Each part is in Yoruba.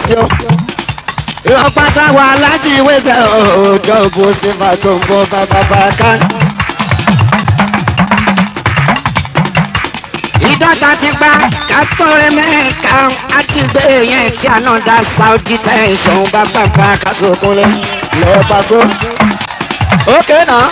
ṣeun. ìrọ̀pátá wà láti wẹ́sẹ̀ òòjọ́ bó ṣe máa tó ń bọ́ bàbá ká. ìdọ́ta ti gba kátọ́rẹ́ mẹ́ka àti gbé yẹn tí àná dá saudi tẹ̀sán bá bàbá kátó-kúnlẹ̀ lọ́ọ́ pàṣẹ. ókè náà.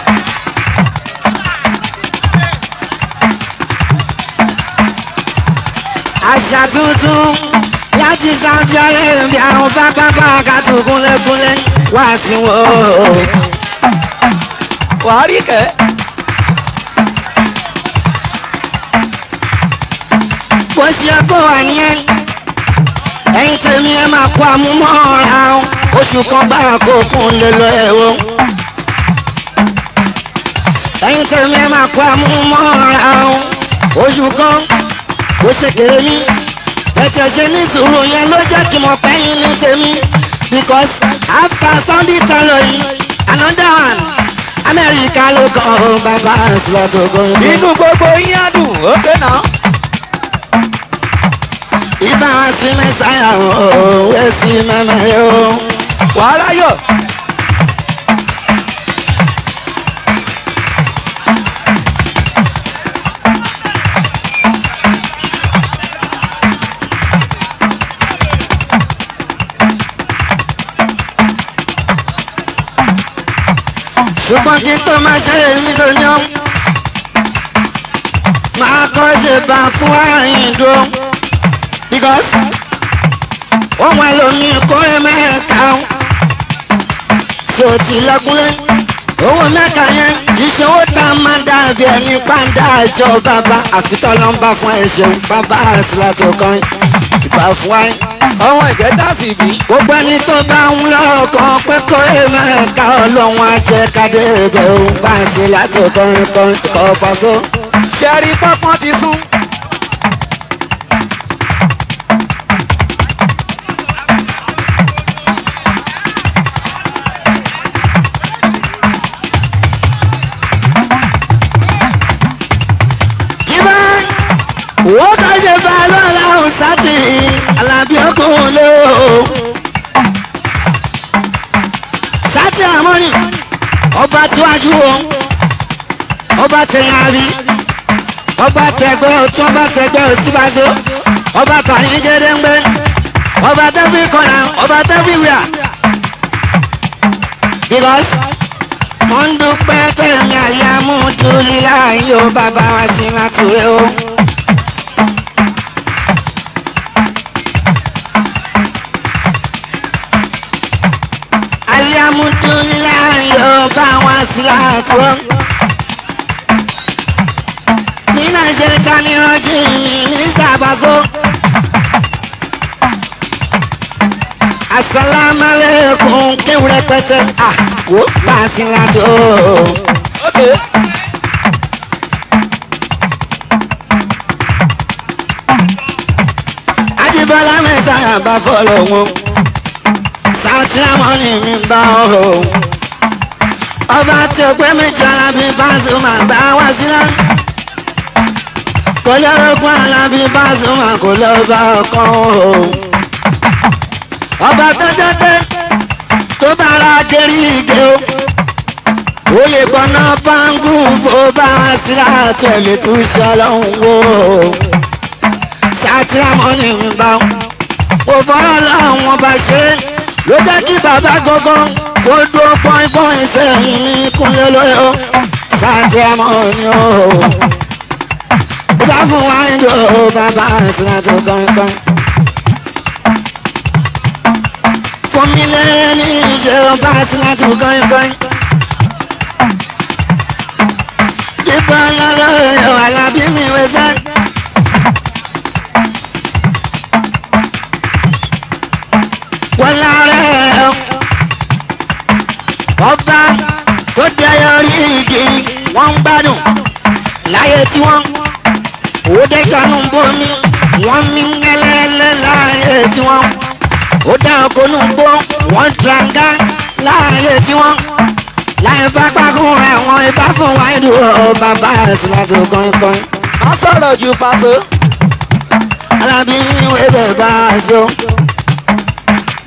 àṣà tuntun láti saudi arabia àwọn bàbá bá kátó-kúnlẹ̀-kúnlẹ̀ wá sí wọn. wàá rí kẹ́. bó ṣe kó wà nìyẹn. ẹ̀yin tèmi ẹ máa kó amúmọ́ra o oṣù kan bá kó kún lè lọ ẹ̀wọ̀. ẹ̀yin tèmi ẹ máa kó amúmọ́ra o oṣù kan ó ṣe kéré ní. ẹ̀tẹ̀ ṣe ní sùúrù yẹn ló jẹ́ kí mo pẹ́ yín ní tèmi because after sunday tọ́lọ̀ yìí another one amẹ́ríkà ló kàn ó bàbá àṣìlẹ̀ tó gbóyún. inú gbogbo yín á dùn ókè náà. Ibà wá sí mẹ́sàáyà ooo, wé sí mẹ́mẹ́rẹ́ o. wàá ráyọ̀. Ṣùgbọ́n kí n tó máa ṣe èmi tó yán. Máa kọ́ ṣe bá fún àyìn dúró. Because wọ́n wá lómi kórè mẹ́ta. Ṣé o ti lọ́kúnlé? Owó mẹ́ta yẹn ìṣòwò tá a máa dàbí ẹni pàǹdà àjọ bàbá àfitọ́ ló ń bá fún ẹ̀ṣẹ̀ bàbá àṣìlá tó kàn ìgbà fún wáyé. ọmọ ìjẹta sì bí. gbogbo ẹni tó bá ń lọ́kàn pé kórè mẹ́ta ọlọ́run ajẹ́ kádé ibẹ̀ òun bá ń ṣe láti kọrin kọrin kọ́ pàṣẹ. ṣẹ́rí pọ́pọ́n ti sún. kíbá wọ́n ká ṣe bá lọ́la ọ̀sátì alábí ọkùnrin lé o. sátì àmọ́nì ọba tíwájú o ọba tẹ̀yìn àrí ọba tẹ̀gbẹ́ ọ̀tún ọba tẹ̀gbẹ́ òsínbàjò ọba tàní jẹ́dẹ́gbẹ́ ọba tẹ́fì kọ́nà ọba tẹ́fì wíà. because mo ń dúpẹ́ tẹ̀mí àyàmú dúlí láàyè ó bàbá wa sí látúrẹ́ o. àyàmú dúlí láàyè ó bá wa sí látúrẹ́. nínú ẹ̀jẹ̀ ká ní rọ́jì mi ní sábàgó. asalaamualeykum kéwúrẹ́ pẹ́tẹ́ à wò bá a sí látúrẹ́. ókè. Ajibola mẹ́sàáyà bá fọ́lọ̀ wọn. Sáùtì àmọ́ni mi bá ọ̀hún. Ọba tí o pé méjì alábí Pasuma bá wá sílá. Kò lórúkọ alábí Pasuma kò lọ bá ọkàn ọ̀hún. Ọba tó jẹ́ pé tó bá ra kiri ìgé o. Ó lè gbọ́ná báńgù fó bá wá sílá tẹ̀lé tó ṣe ọlọ́run wò ó sátìrámọ́ ní ìgbà kò fọ́rọ̀ láwọn bá ṣe ló jẹ́ kí bàbá gangan kó dúró pọ́npọ́n sẹ́yìn ní kúnlẹ̀ lóyè ó sátìrámọ́ ní ó. bá fún wa ń lò ó bàbá àṣìlá tó kankan. fún mi lẹ́yìn ní ìṣe ọba àṣìlá tó kankan. jíbọn lọ́lọ́ ẹ̀rọ alábí mi wẹ́sẹ̀. wọ́n lárẹ́ ọba tó dẹyọ rí igi wọ́n ń gbádùn láyé tí wọ́n òde kanú bomi wọ́n mí ngẹ́lẹ́lẹ́ láyé tí wọ́n ó dá ọkọ̀nù gbó wọ́n tranga láyé tí wọ́n láyé pápákọ̀ rẹ̀ wọ́n ibà fún wáìdù bàbá ẹ̀sìn láti kọ́ńkọ́ń. má sọ̀rọ̀ ju pàṣẹ. alábí wẹ́dẹ̀ bá a so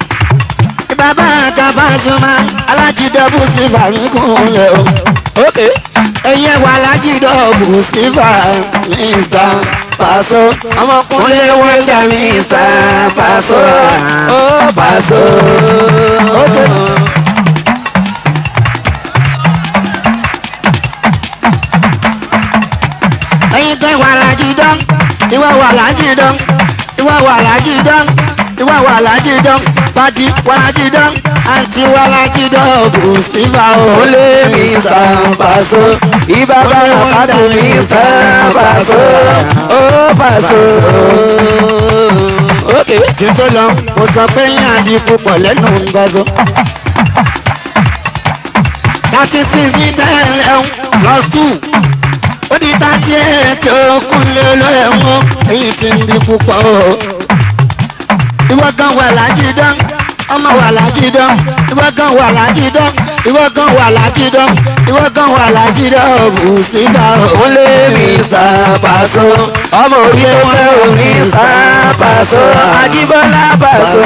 bàbá kábàtúmá alájídọ́bù sífà ń kúnlẹ̀ o. ókè ẹ̀yẹ wà alájídọ́bù sífà mr paso. ọmọkùnrin kúnlẹ̀ wọ́n jà mr paso. ó Paso. Ókè. ẹ̀yin tó wà alájídọ́ ìwọ wà alájídọ́ ìwọ wà alájídọ́ ìwọ wà alájídọ́ pàdí wà alájídọ́ àǹtí wà alájídọ́ bù sífà o. Olé mi Mr. Paso, ibà bá pàdé Mr. Paso, ó Paso. Ókè. kí n tó lọ mo sọ pé yín àdìpọ̀ pọ̀ lẹ́nu ngọ́zọ́. thirty six ní tẹ́lẹ̀ ń plus two ó di thirty eight okùn lé lóyún èyí tí ń di púpọ̀ o. ìwọ gan wà lájídán ọmọ wà lájídán ìwọ gan wà lájídán ìwọ gan wà lájídán ìwọ gan wà lájídán bù síta o. Olé mi Mr. Paso, ọmọ orí ẹgbẹ́ o Mr. Paso, Ajíbọ́lá Paso.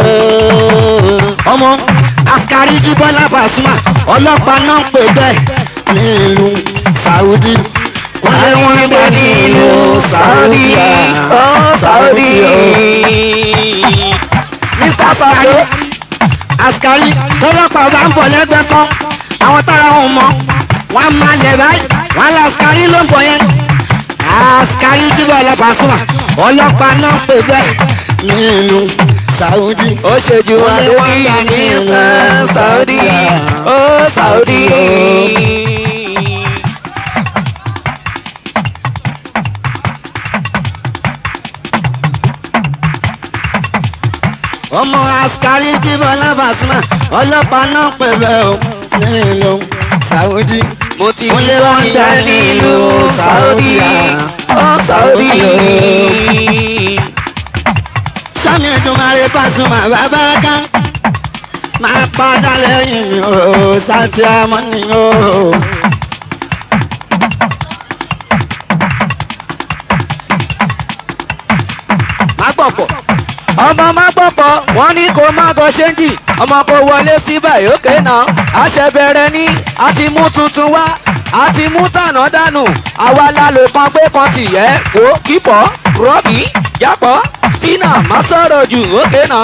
ọmọ askari jíbọ́lá Pasuma ọlọ́pàá náà pè bẹ́ẹ̀ nílùú Saudi. Wọ́n wọ́n bẹ nílùú Saudi, ó Saudi. Mr. Paso. askari tọ́lọ́pàá bá ń bọ̀ lẹ́gbẹ̀ẹ́ kan àwọn tára wọn mọ̀ wọ́n á máa lẹ̀ báyìí wọ́n á lọ askari ló ń bọ̀ yẹn. askari jíbọ́lá Pasuma ọlọ́pàá náà pè bẹ́ẹ̀ nílùú Saudi. ó ṣe ju adébí ní Saudi ó Saudi. ọmọ askari jíbọ́lá Pasuma ọlọ́pàá náà pè bẹ́ẹ̀ o nílùú Saudi. mo ti Ó lé wọ́n wọn jà jà nílùú nílùú Saudi ó Saudi. sami Èdùmàrè Pasuma bàbá kan máa padà lẹ́yìn mi o santi amani o. má gbọ̀pọ̀ ọmọ má pọ̀pọ̀ wọ́n ní kó má gọ ṣéǹjì ọmọ kò wọlé sí báyìí òkè náà àṣẹ bẹ̀rẹ̀ ní a ti mú tuntun wá a ti mú tànà dànù àwa la lè kan pé kan ti yẹ kó kíkọ́ rọ́bì jápọ̀ sínà má sọ̀rọ̀ jù òkè náà.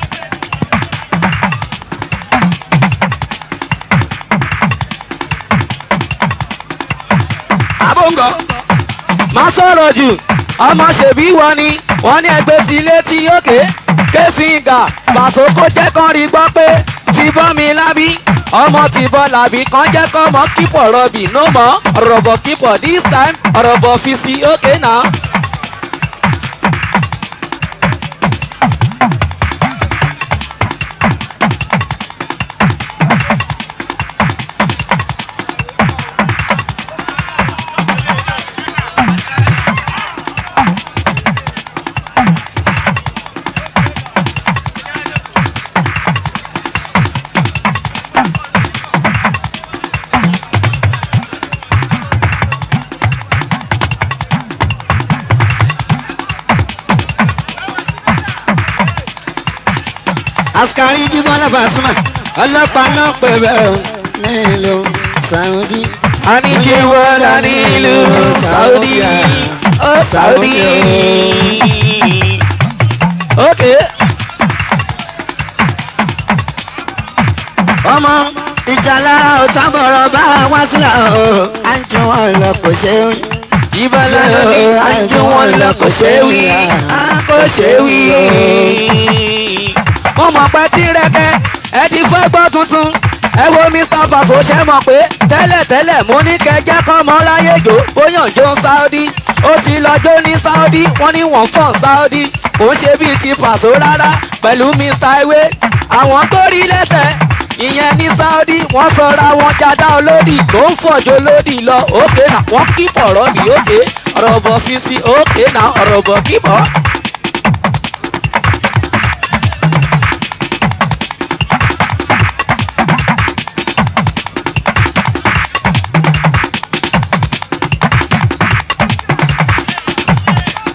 abóńgọ̀ má sọ̀rọ̀ jù ọmọ ṣèbí wọn ni wọ́n ní ẹgbẹ́ sí létí òkè kéfìngà pàṣẹ kó jẹ́ kán rí gbọ́ pé ti bọ́ mi lábí ọmọ ti bọ́ làbí kan jẹ́ kọ́ mọ́ kípọ̀ rọ̀bì ló mọ́ rọ̀bọ̀ kípọ̀ this time rọ̀bọ̀ fi sí òkè náà. askari jíbọ́lá Pasuma ọlọ́pàá náà pè bẹ́ẹ̀ o nílùú Saudi. àníjì wọ́dà nílùú Saudi ó Saudi. òkè ọmọ ìjàlá òtàbọ̀rọ̀ bá wá sílẹ̀ o àjọ wọn lọ kò ṣe é wí. ìbálẹ̀ ní àjò wọn lọ kò ṣe wí a kò ṣe wí. mo mọ̀ pé tí rẹ́kẹ́ ẹ ti fẹ́ gbọ́ tuntun ẹ wo Mr. Paso ṣe mọ̀ pé tẹ́lẹ̀tẹ́lẹ̀ mo ní kẹjẹ́ kọ́ mọ́ láyé jò bóyàn jó Saudi ó ti lọ́jọ́ ní Saudi wọ́n ní wọ́n fọ̀n Saudi kò ń ṣe bíi ti Paso rárá pẹ̀lú Mr. Iwe àwọn tó rí lẹ́sẹ̀ ìyẹn ní Saudi wọ́n sọra wọn jada olódì tó ń fọ̀jọ́ lódì lọ òkè náà wọ́n kíkọ̀ rọ́bì òkè ọ̀rọ̀bọ̀ sisi òkè náà ọ̀rọ̀bọ̀ kíkọ̀.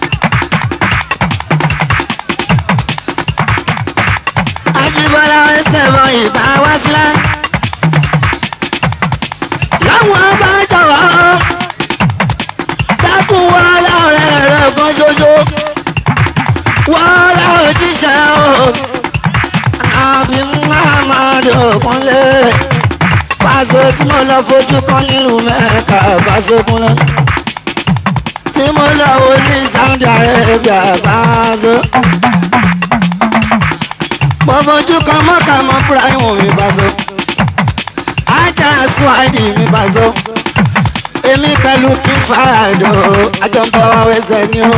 Ajíbọ́lá ẹsẹ̀ bọ̀ ìgbà wá sílá. láwọn bá jọ̀wọ́ dákun wọ́n láọ̀rẹ́ rẹ̀ kan ṣoṣo wọ́n láwọn jíṣẹ́ o àbí muhammadu kúnlé pàṣẹ tí mo lọ fojú kan nílùú mẹ́ka pàṣẹ kúnlé tí mo lọ wo ní Saudi Arabia pàṣẹ mo fojú kan mọ́ka mọ́ Ibrahim mi pàṣẹ ajá suwadi mi pàṣẹ èmi pẹ̀lú kí fàdó àjọpọ̀ ẹsẹ̀ ni o.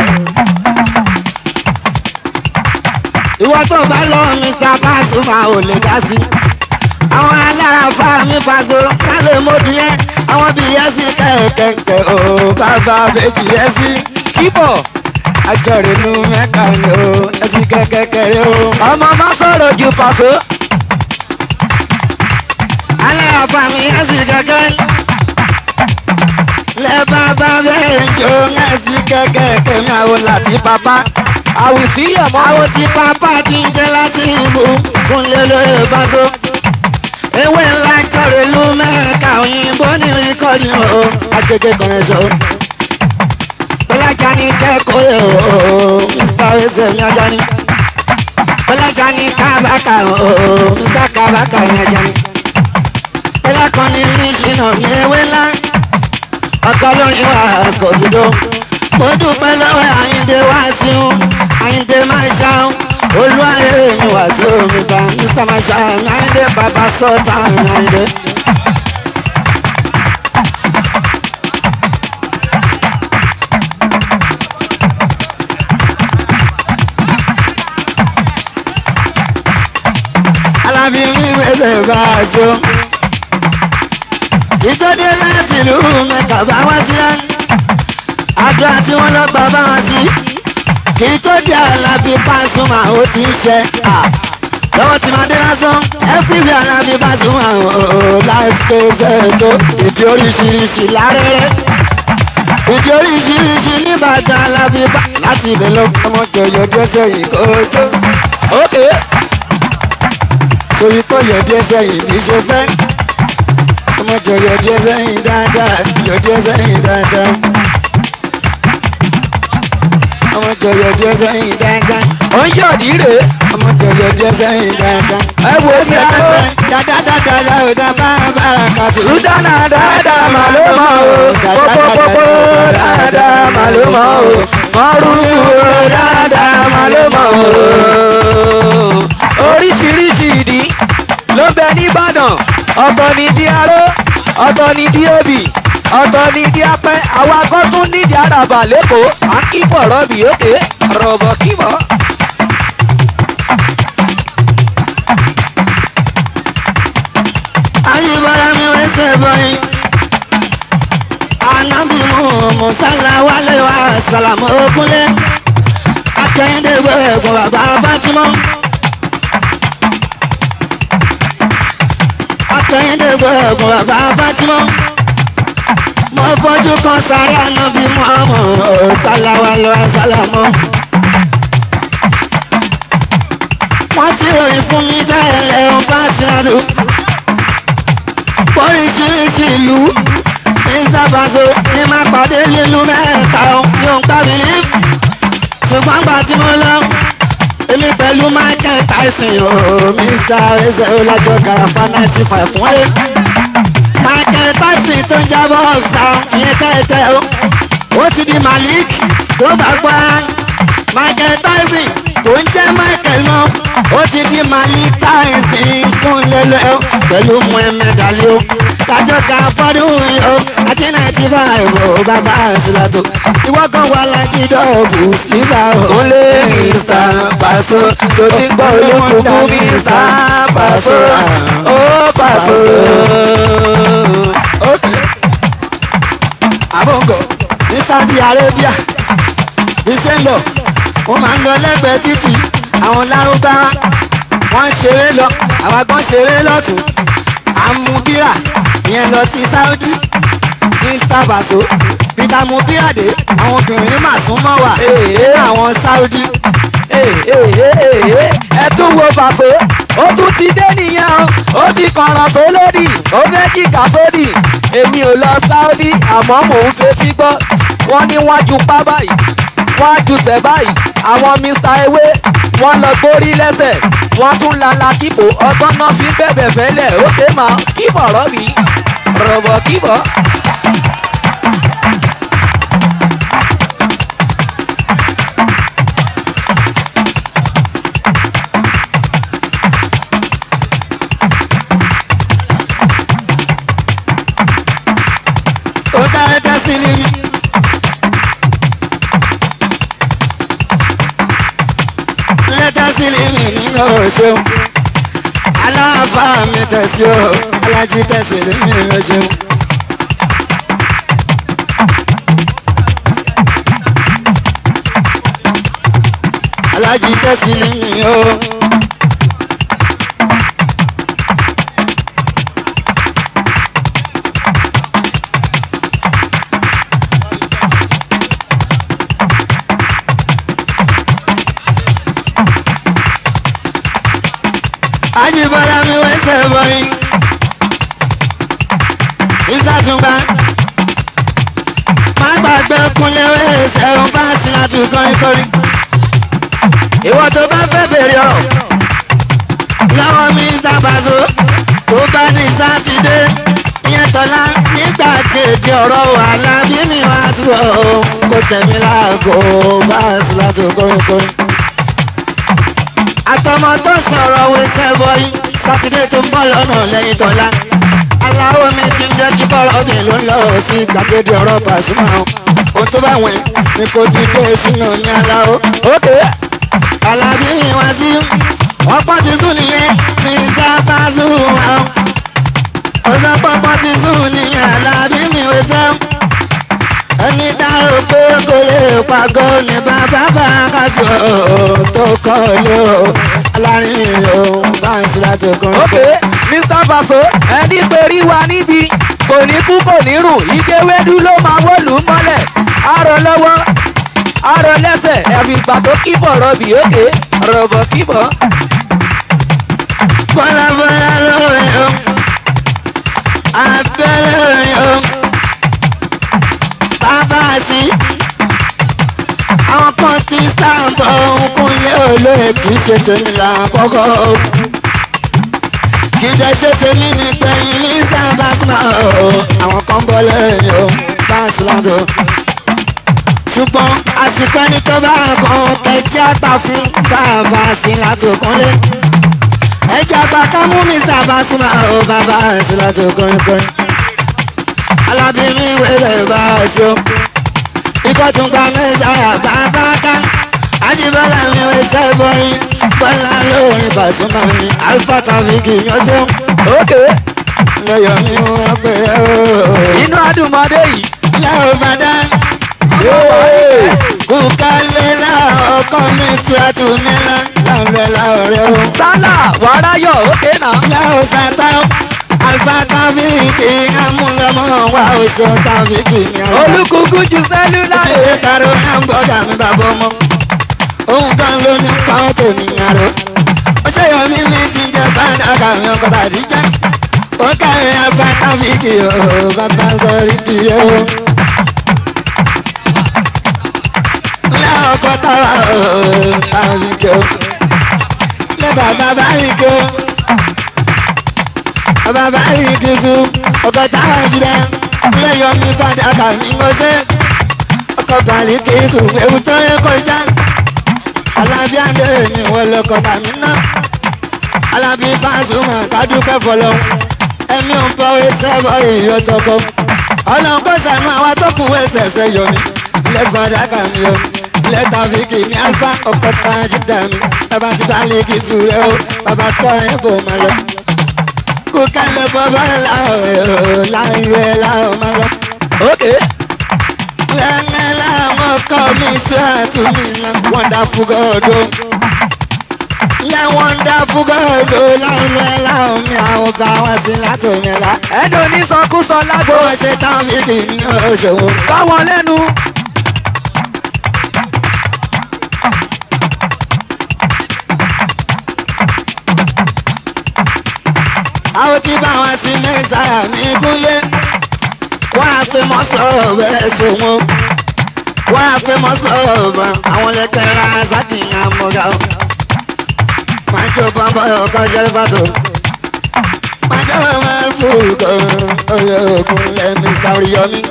ìwọ tó bá lọ Mr. Pasuma ò lè dá sí. àwọn alára fa mi Paso kálẹ̀ mọ́dún yẹn àwọn bíi yẹn sí kẹ̀kẹ́ o bàbá méjì yẹn sí. kíbọ̀ àjọrò inú mẹ́ka ni o ẹsìn kẹ́kẹ́kẹ́ o. ọmọ má sọ̀rọ̀ ju pàṣẹ. alára fa mi yẹn sí kẹ́kẹ́. lẹ́ bàbá bẹ́ẹ̀ jó ẹsìn kẹ́kẹ́kẹ́ mi àwọn láti bàbá àwìsí ọmọ àwọn tí pápá ti ń jẹ láti ìbò fún lélóye bàtó. ewé ńlá jọrọ ìlú mẹ́ka òyìnbó ní rékọ́dì o agbègbè kan ẹ̀ṣọ́. bọ́lájà ní kẹ́kọ̀ọ́ ẹ̀ o mr ẹsẹ̀ mi ajá ni. bọ́lájà ní kábàkà o mr kábàkà mi ajá ni. bọ́lá kan ní ní ìṣìnà mi ewé ńlá. ọkọ lórí wa kò dúdú mo dúpẹ́ lọ́wọ́ àyíǹde wá sí un àyíǹde máa ṣáún olúwarẹ̀ mi wà sí omi bá mr mashaun àyíǹde bàbá sọ́ọ̀tà àyíǹde. alábí mi wẹ́lẹ̀ bá a jó. ìjọdé láti ìlú mẹ́ta bá wá sí lánàá àdúrà tí wọ́n lọ gbà bá wọn sí. kì í tó di Alábí Pasuma ó ti ń ṣe. lọ́wọ́ tí máa dé lásán ẹ́fíìsì Alábí Pasuma ó láìpẹ́ ṣètò ìdí oríṣiríṣi lárẹ́rẹ́. ìdí oríṣiríṣi nìbàdàn Alábí bá láti ibẹ̀ lọ ọmọ jọyọ̀ dẹ́sẹ̀ yìí kó jó. ókè torí kò yọ dẹ́sẹ̀ yìí ní ṣe fẹ́. ọmọ jọyọ̀ dẹ́sẹ̀ yìí dáadáa yọ dẹ́sẹ̀ yìí dáadáa ọmọ jọyọ̀ díẹ̀ sẹ́yìn dáadáa. ó ń yọ̀dí rè é. ọmọ jọyọ̀ díẹ̀ sẹ́yìn dáadáa. ẹ wo sí àlọ́. dáadáa ò dá bá bá kàtó. Sùdánà dáadáa mà ló mọ̀ o. Pópópópó dáadáa mà ló mọ̀ o. Mọ́rúkú dáadáa mà ló mọ̀ o. Oríṣiríṣi ìdí ló bẹ nìbàdàn. Ọ̀tọ̀ ni di aró, ọ̀tọ̀ ni di obì, ọ̀tọ̀ ni di apẹ́. Àwọn akọ́ tún nídìí àràbà lẹ́kọ̀ọ́. À ń kíbọ̀ rọ́bì òkè. Rọ̀bọ̀ kíbọ̀. ayébára mi wẹ́sẹ̀ bọ́yìn. Ànábì mú Mùsálà wálé wá sàlámù ògúnlé. Akẹ́yìndé gbé ẹ̀gbọ́n bàbá Fátímọ́. Akẹ́yìndé gbé ẹ̀gbọ́n bàbá Fátímọ́. Mo fojú kan sáré ànábì mú ọmọ Mùsálà wálé wá sàlámù. Wọ́n ti ròyìn fún mi bẹ́ẹ̀ lẹ́yìn bá ti rádùn oríṣiríṣi ìlú ní sábàṣọ ní máa pàdé nínú mẹ́ta yóò ń pàbí. ṣùgbọ́n gbà tí mo lọ èmi pẹ̀lú Michael Tyson o Mr. ẹsẹ̀ ọlájọ garafa ninety five fún ẹ. Michael Tyson tó ń jábọ̀ ọ̀sà ìyẹn tẹ́tẹ́ o ó ti di Malik tó bá gbọ́ Michael Tyson tó ń jẹ́ Michael náà ó ti di Malik Tyson fún lẹ́lẹ́ pẹ̀lú Muhammed Ali o kájọ ká fọdún yìí o àti náìtì báyìí o bàbá àṣìlátò ìwọ kan wà láti dọ́ọ̀bù síbà o. ó lé Mr. Paso tó ti ń gbọ́ olókùnkùn Mr. Paso ó Paso. àbọ̀ngọ̀ ní Saudi Arabia ní sẹ́ńdọ̀ wọ́n máa ń lọ lẹ́gbẹ̀ẹ́ títì àwọn lárúbáwá wọ́n ń ṣeré lọ àwọn kan ṣeré lọ́tún àmúbíra ìyẹn lọ sí Saudi ní sábàtò peter mubira dé àwọn obìnrin mà sún mọ́ wà ní àwọn Saudi. ẹ tún wo Paso ó tún ti dé nìyẹn o ó ti kọ̀ràn tó lódì ó fẹ́ jìkà sódì èmi ò lọ sáódì àmọ́ mò ń fetí gbọ́ wọ́n ní wọ́n ju pá báyìí wọ́n á ju tẹ̀ báyìí àwọn mr ewé wọ́n lọ gbórí lẹ́sẹ̀ wọ́n tún lala kíbo ọgbọ́n náà fi bẹ̀bẹ̀ fẹ́lẹ̀ ó ṣe máa kíbọ̀ rọ́bì rọ̀bọ̀ kíbọ̀. ó dára dá sí ni mi. lẹ́tà sí ni mi nínú ọ̀ṣun. aláàfáà mi tẹ̀sí o alájí tẹ̀sí ni mi ọ̀ṣun. alájí tẹ̀sí ni mi o. Ajíbọ́lá mi wẹ́sẹ̀ bọ́yìn. Ìsàtúngbà. Má gbàgbé kúnlé wẹ́sẹ̀ ń bá sí láti kọrin kọrin. Ìwọ tó bá fẹ́ bèrè ọ̀rọ̀. Lọ́wọ́ mi sábàzó. Tó bá ní sátidé. Ìyẹn tọ́lá nígbà kejì ọ̀rọ̀ wàhálà bí mi wá sí ọ̀ kó tẹ̀mí láàgó bá sí láti kọrin kọrin àtọmọ tó sọ̀rọ̀ wẹsẹ̀ bọ́yì sátidé tó ń bọ̀ lọ́nà lẹ́yìn tọ́lá. aláwọ̀ mi ti ń jẹ́ kí bọ́ọ̀rọ̀ ọ̀gbìn ló ń lọ sí gbàgede ọ̀rọ̀ pàṣímà o. ohun tó bá wẹ̀ ni kò ti dé sínú ní aláwọ̀. ókè alábí wá sí ọ̀pọ̀ ti sùn nìyẹn ní sábà sùn àwọn. ọ̀sán pọ̀pọ̀ ti sùn nìyẹn alábí mi wẹsẹ̀ ẹni dárò pé kò lè pàgọ́ ní bàbá bá kájọ tó kọ́ lé o alárin o bá ń sí láti kọ́ ókè mr faso ẹni perí wa níbi kò ní kú kò ní rùn ìkéwédú ló máa wọ́lù mọ́lẹ̀ arọ lọ́wọ́ arọ lẹ́sẹ̀ ẹ̀fì ìgbà tó kíbọ̀ rọbì ókè rọ̀bọ̀ kíbọ̀. bọ́lá bọ́lá lóore o abẹ́rẹ́ o bàbá sí àwọn kan ti sáàbọ̀ òkúnlé olóye kì í ṣe tèmi làkọ́kọ́ kì í dẹ̀ ṣe tèmi ní pẹ̀yìn ní sábà símà o àwọn kan bọ́ lẹ́yìn o bá a sílá tó ṣùgbọ́n àsìkò ẹni tó bá kan kẹjá gbà fún bàbá sí látòkúnlé ẹjẹ àgbà kan mú mi sábà súnmọ́ ọ bàbá sí látòkúnlé alábìrin wẹ̀rẹ̀ bá a ṣó ikọ̀ tún gba mẹ́sàáyà bàbá ká àjíbọ́lá mi wẹ̀ sẹ́bọ̀rin bọ́lá lórin Pasuma mi alfa tàbíkì yọjọ́ ókè lọ́yọ̀ mi wọ́n pè é o. inú adùnmọ́dé yìí. Láò bàdá. Yéé. Kùkálẹ̀ láò ọkọ mi tí a tù mí lá. Láòrẹ̀ láòrẹ̀ o. sálà wàráyọ̀ ókè náà. Láò sàtá. Àlùfà tàbíkì amúlọ́mọ́ wa oṣù tàbíkì mi. olùkùkù ju sẹ́lúlà Ṣé karo hambọ́dà mi bàbá ọmọ? Òun kan ló ní káwọn tó níyàn ró. Ó ṣe yọ mí mi ti jẹ báńdà kàwé ọkọ̀ tàbí jẹ́. Ó kárí àlùfà tàbíkì o, bàbá sọ̀rí kìí o. Ilé ọkọ̀ tọrọ tàbíkì o. Ilé bàbá báyìí o. Bàbá báyìí tu ọkọ̀ táwọn jìdá. Ilé yọ mí bàdà kàwé mọ́sẹ́ ọkọ̀ bàálí kìí sùn ewu tó yẹ kọjá. alábíàdé ni wọ́n lọkọ̀ tàmí náà. alábí Pasuma kádúpẹ́ fọlọ́. ẹ̀mí ò ń bọ́ ẹsẹ̀ bọ́ èèyàn tọkọ. ọlọ́run kò sànú àwa tó kù ẹsẹ̀ ẹsẹ̀ yọ mi. ilé fàdákà mi o. ilé tàbíkì mi alfa ọkọ̀ tàjí dà mí. bàbá ti bàálí kì í sùn rẹ o. bàbá tọ́ ẹ bò má lọ. kó kálẹ̀ bọ́ bá láwọn ẹ̀ láwọn ẹ̀ láwọn má lọ. ókè Lẹ́nẹ́ láwọn kọ́ mi sí àtúnmí la wonderful God o. Yẹ wonderful God o láwọn ẹ̀ láwọn mi àwọn bá wá sí látòmí la. ẹnu onísọkúsọ lágbo Bó ṣe táwọn fi kì í ní oṣòwò. báwọn lẹ́nu. àwọn tí bá wọn sí mẹ́sàrà ní kúnlé wọ́n á fi mọ́ sọ̀rọ̀ bẹ́ẹ̀ ṣòwò wọ́n á fi mọ́ sọ̀rọ̀ bá àwọn lẹ́kẹ̀rẹ́ àzàkìyàn mọ́gà ó. máa jó bọ́bọ́ ọkọ̀ jẹ́rẹ́ bàtò. máa jó bọ́bọ́ fúkọ̀ ọ̀rẹ́ òkun lẹ́mí sáré yọmí.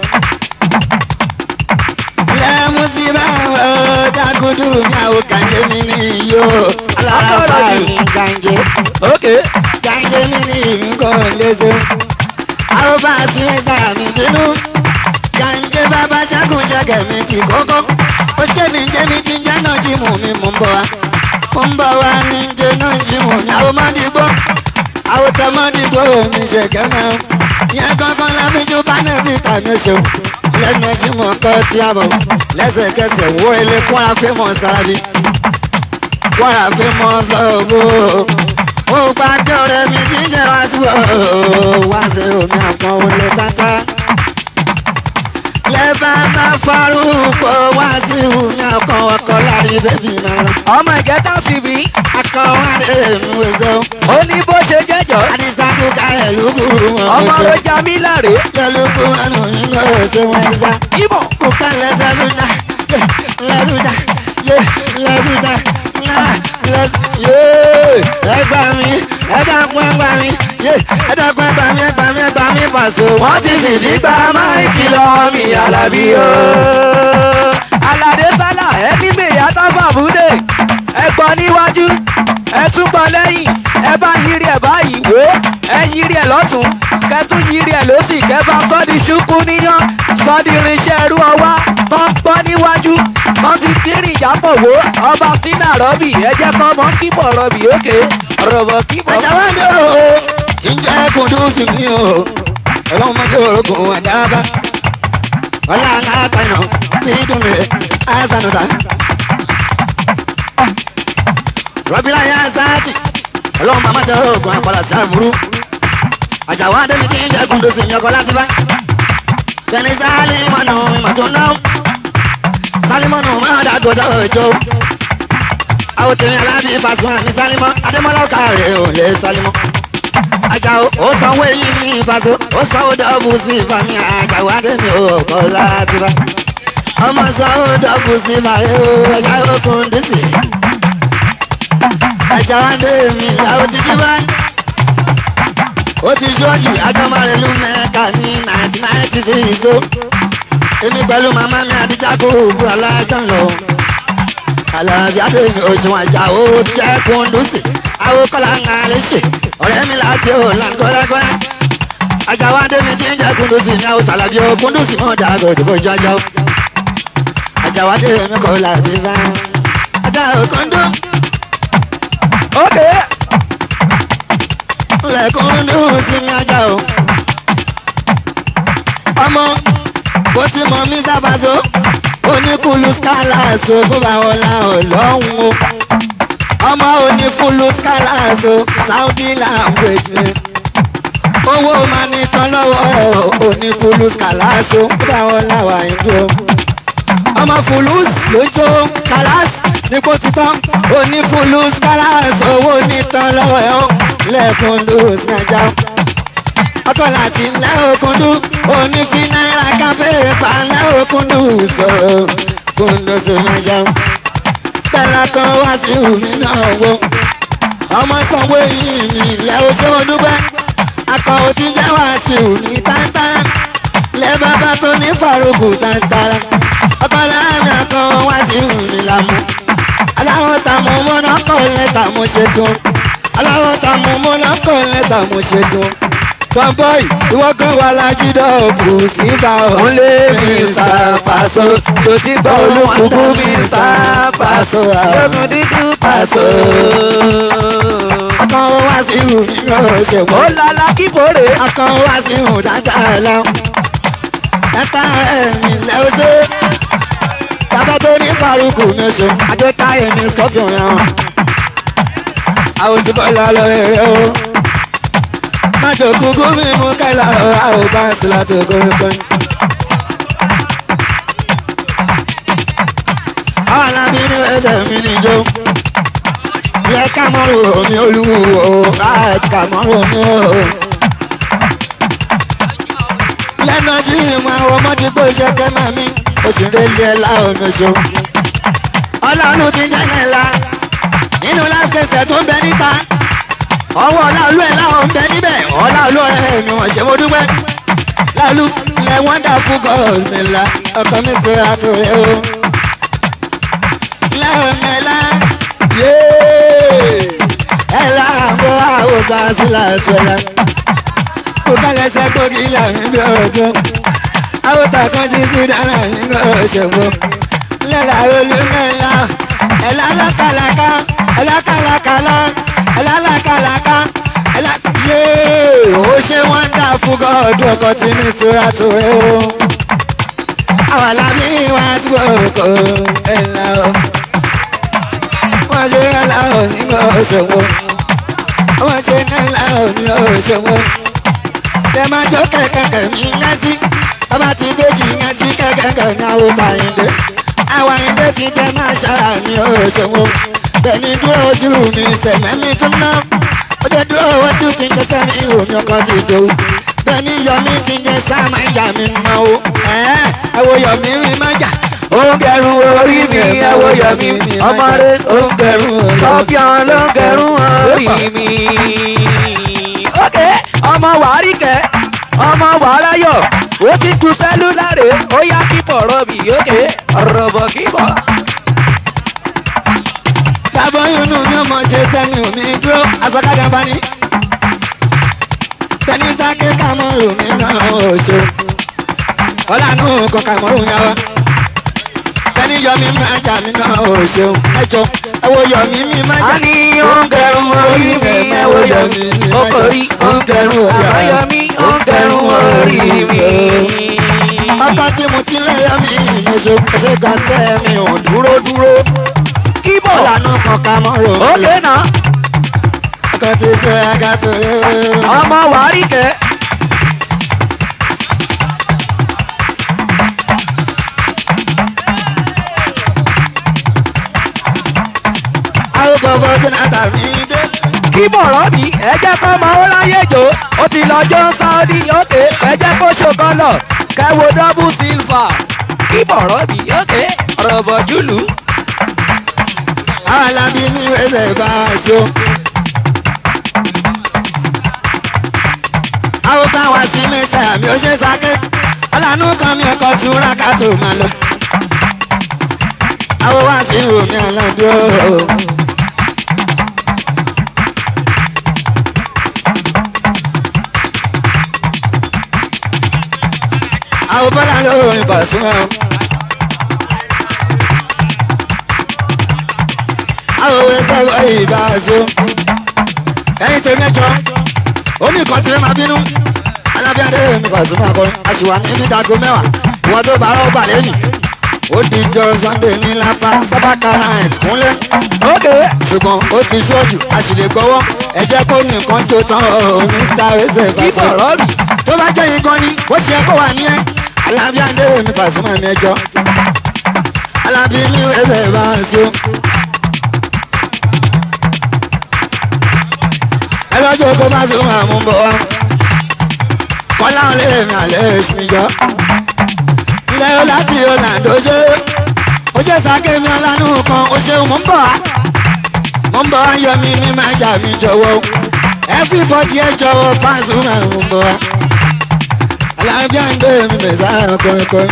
lẹ́mú sí báwo dákúdú ní àwọn kàńjẹ́ mi ní yó. alára mi kàńjẹ́ ókè kàńjẹ́ mi ní nǹkan léṣe. àwọn bá a sí mẹ́sàrà mi bínú jàǹjẹ́ bàbá ṣẹ́gun ṣẹ́gẹ̀ mi ti kókó. ó ṣe ní jẹ́ mi ti jẹ́ náà jí mú mi mú bọ̀ wá. mú bọ̀ wá ní jẹ́ náà jí mú mi. àwọn máa dìgbò àwọn tó máa dìgbò mi ṣe kẹ́mẹ́. ìyẹn kankan lábíjú pánẹ́ẹ̀lì tàbí oṣù. lẹ́nu jí mú ọkọ tí a bọ̀. lẹ́sẹ̀kẹsẹ̀ wọ ilé kóra fímọ̀ sárábí. kóra fímọ̀ sọ̀rọ̀ ó gbàgbé ọ̀rẹ́ mi jíjẹ́ wá sí ọ̀ wá sí omi àpọ̀n olè tata lẹ́bà bá farúgbó wá sí omi ọkọ̀ ọkọ̀ láyé bẹ́bí máa lọ. ọmọ ìgẹ́ta sì bí akọ wá dé mi wẹ̀sẹ̀ o. ó ní bó ṣe jẹ́jọ́ àdìsákú ká ẹ̀lúkú wọn. ọmọ ló já mí láre lẹ́lúkú wọn ò ní lọ ẹ̀sẹ̀ wọn ẹ̀sà. ìmọ̀ kò ká lẹ́sẹ̀ lúdà lẹ́lúdà yé lẹ́lúdà náà lẹ́sẹ̀ yé ẹgbà mi ẹ̀dàkùn ẹgbà mi yé ẹ̀dàkùn ẹgbà mi ẹgbà mi ẹgbà mi pàṣẹ. wọ́n ti fìdí gba máìkì lọ mi alábí o. aládé sálà ẹni mèyà tábà búdé ẹ gbọ́ níwájú ẹ tún gbọ́ lẹ́yìn ẹ bá yiri ẹ báyìí wò ó ẹ yiri ẹ lọ́tún kẹtún yiri ẹ lọ́sì kẹfà sọ́ọ́dì ṣúkú níyàn sọ́ọ́dì irinṣẹ́ ẹrú ọwá tó ń gbọ́ níwájú wọ́n fi kírìn ìjápọ̀ wò ó ọba sínú rọ́bì ẹ jẹ́ kọ́ mọ́ kíbọ̀ rọ́bì òkè rọ̀bọ̀ kíbọ̀. ẹ̀jẹ̀ wá dé o jíjẹ́ kùndùsì mi o ọlọ́run máa jẹ́ orogún àdáàbá ọlá aláàpẹ̀nà ní dùnmí àṣànùtà. rọ́bìlà yá sáàtì ọlọ́run máa jẹ́ orogún àpàlà sáàbùrú àjàwá adémi kí n jẹ́ kùndùsì mi ọkọ̀ láti bá. bẹ́ẹ̀ni sálímọ̀nù ìmọ̀tò náà sálímọ̀nù máa dàgbọ́dọ̀ òjò àwọn tèmi aláàbí Pasuma ní sálímọ́ adémọ́lá ọ̀kàrẹ̀ ò lè sálímọ́. Àjàó ó sanwó èyí ní ìfàsó ó sanwó dọ́ọ̀bù sí ìfàmì àjàó adémi ò kọ́ láti bá. ọmọ sanwó dọ́ọ̀bù sí ìfàrẹ́ o ẹ̀já òkun dísì. Àjàó adémi ìyàwó ti jí bá. ó ti ṣọ́ọ̀jì agbọ́mọ̀rẹ́lú mẹ́ka ní náìtì náìtì sí ìṣó. èmi pẹ̀lú màmá mi àdìjà kó òwúrọ̀ alájọ́ lọ alábi adéyìn oṣù àjà ó jẹ́ kúndùsì àwọn kọ́lá ń alẹ́ ṣe ọ̀rẹ́ mi láti ò láńgọ́lágọ́ àjàwá adémi tí ń jẹ́ kúndùsì ní àwọn tàlàbí ó kúndùsì mọ́ dàgbà òdìbò ìjọjọ́ àjàwá adémi kọ́ láti bá ajá òkúndù ókè lẹ́kúndùsì ní ajá o ọmọ bó ti mọ mí sábàzó oníkulu scholars o kó bá wọn la ọlọ́run o ọmọ oníkulu scholars o saudi language ni owó máa ní tán lọ́wọ́ oníkulu scholars o kó bá wọn la wà ìlú o ọmọ fulus lójó kalas ní kó ti tán onífulus kalas owó ní tán lọ́wọ́ ẹ̀ o lẹ́kùn lóòsì nàìjà ọkọ láti ńlẹ́ òkúndú onífi náírà káfíńrì pa ńlẹ́ òkúndú sọ̀rọ̀ kúndú sí mẹ́jọ. Bẹ́lá kan wá sí omi náà wo. Ọmọ sanwó yìí ní ilẹ̀ oṣù dúpẹ́. Akọ òtí jẹ́ wá sí omi tántán. Lẹ́ bàbá tó ní faruku tántán. Ọkọ láàrin akọ wá sí omi lámú. Aláwọ̀ tàmú mọ́nà kọ́ lẹ́tà mo ṣe tún. Aláwọ̀ tàmú mọ́nà kọ́ lẹ́tà mo ṣe tún fanboy ìwọ kan wà lájídọ̀ kù síta òun lé Mr. Paso tó ti gbọ́ olùkùkù Mr. Paso lókun dídú Paso. akọ wá sí ìhù nínú òṣèlú. ó lala kíkórè. akọ wá sí ìhù dáadáa lọ. dáta ẹ̀mí lẹ́wọ́sẹ̀. bàbá tó ní faruku mẹ́sọ. àjọta ẹ̀mí scorpion yẹn. àwọn tí bọ́lá lọ rẹ̀ o májò kúkú mi mú kẹ́lá ọ̀rá ò bá sí láti ogorogoro. àwọn alábí ní ẹsẹ̀ mi níjó. ẹ kàmọ́rò mi olúwo right kàmọ́rò mi o. lẹ́nu tí ìmọ̀ àwọn ọmọdé tó ṣe kẹ́mà mi oṣù rẹ̀lẹ̀ ẹ̀ láwọn oṣù. ọlọ́run ti jẹ́ yẹn la nínú láṣẹṣẹ tó ń bẹ níta ọwọ́ ọláolú ẹ̀ láwọn ń bẹ níbẹ̀ ọláolú ẹ̀ mi wọ́n ṣe mo dúpẹ́ láolú lẹ wonderful god mi la ọkọ mi ṣe àtúrẹ́ o. lẹ́hìn mi la yéé ẹ̀ láàbọ̀ àwògbà sílẹ̀ ṣẹlẹ̀ kó kálẹ̀ṣẹ́ kó kí ìyá mi bí ọdún àwòtà kan ti sí dáná nínú òṣèlú lẹ́la olùmẹ̀lá ẹ̀lá lákàlàkà ẹ̀lá kàlàkàlà ẹ̀lá lákàlàkà ẹ̀lá yéé ó ṣe wọ́n dà fún gọ́ọ̀dù ọkọ̀ tí ní sora tó rẹ̀ o. àwọn alábí wá tí wọ́n kọ́ ẹ̀lá o. wọ́n ṣe ẹ̀lá o nínú òṣèlú wọ́n ṣe ẹ̀lá o nínú òṣèlú tẹ máa jó kẹ̀kẹ́kẹ́ mi yá sí ọba tí méjì yá sí kẹ̀kẹ́kẹ́ ní àwọn tàyíǹde àwọn àyíǹde ti jẹ máa ṣára mi ò ṣòwò bẹ́ẹ̀ni dúró ojú mi sẹ̀mẹ́ mi tún ná ọjọ́ dúró ojú kí n jẹ sẹ́mi ìhò mi ọkọ̀ ti dò bẹ́ẹ̀ni yọ mi kí n jẹ sáàmà ìjà mi mọ́ o ẹ̀wọ̀ yọ mi rí má jà. ó ń gẹrun orí mi ẹwọ yọ mi ọmọ rẹ ó ń gẹrun sọfíàn ló ń gẹrun orí mi. ok ọmọ wàárí kẹ ọmọ wàáráyọ ó ti ju sẹlúlárè ó yá kíbọ̀ rọ̀bì ok rọ̀bọ̀ kíbọ̀. Bàbá inú mi ò mọ̀ ṣe sẹ́ni omi dúró àsọ̀kadà bá ní. Tẹ̀lé sáké kàmọ́rù mi náà ò ṣe. Ọlànà kan kàmọ́rù yẹn wá. Tẹ̀lé yọmí máa jà mí náà ò ṣe. Ẹjọ́ ẹwọ yọmí mi máa jà. a ní ó ń gẹrun orí mi ẹwọ yọ mi ó kọrí ó ń gẹrun àbáyọ mi ó ń gẹrun orí mi. Bàbá tí mo ti lé yọmí mi ṣe ṣe ga sẹ́ mi ò dúró dúró. kíbọ̀ Ọlànà kan kàmọ́rù mi. ok náà Ọkọ̀ ti ṣe àgàtò rẹ̀. ọmọ wàárí kẹ. Àwọn bọ̀bọ̀ tí náà tàbí dé. kí bọ̀rọ̀ bí ẹ jẹ́ kó mọ ó láyé jò ó ti lọ́jọ́ sáódì òkè ẹ jẹ́ kó ṣòkan lọ kẹwo dọ́bù sílfà kí bọ̀rọ̀ bí òkè rọ̀bọ̀ jùlù. alábí ní ẹsẹ̀ bá a jó. àwọn bá wa sí mẹ́sà mi ò ṣe sáké ọlànà kan mi ọkọ̀ súnra ká tó máa lọ. àwọn wá sí omi àlàdé o. àwọn bọ́lá lórí bàṣúmọ́. àwọn òwe sẹ́wọ́ ìbá aṣọ. ẹyin tó mẹ́jọ omi kan tí ma bínú. alábíàdé mi Pasuma kọrin aṣùwà ní nídàgó mẹ́wàá ìwọ́n tó bá rọ́ọ̀bà lẹ́yìn. ó di jọ Sunday ní lápá sábàkà náà kúnlẹ̀. òkè ṣùgbọ́n ó ti ṣọ́ọ̀jù a sì lè gbọ́wọ́ ẹ jẹ́ kó nìkan tó tán o Mr. ẹsẹ̀ kí Pasuma bọ̀rọ̀ bí tó bá jẹ́ yín gan ni ó ṣe kó wà ní ẹ́ alábíàdé mi Pasuma mẹ́jọ. alábí ní ẹsẹ̀ bá ń ṣe. ẹlọ́jọ́ kó má sún àmú bọ̀ wá. kọ́lá ń lé mi àlẹ́ ìṣúnjọ́. ilé ó láti ọ̀làǹdó ṣe. ó ṣe sàkémi ọlánú kan ó ṣe mò ń bọ̀ wá. mò ń bọ̀ wá yọ mi ní máa jà mí jọ̀wọ́. everybody ẹ jọ̀wọ́ Pasuma máa ń bọ̀ wá. alábíà ń gbé mi mẹ́sàn-án kọrin-kọrin.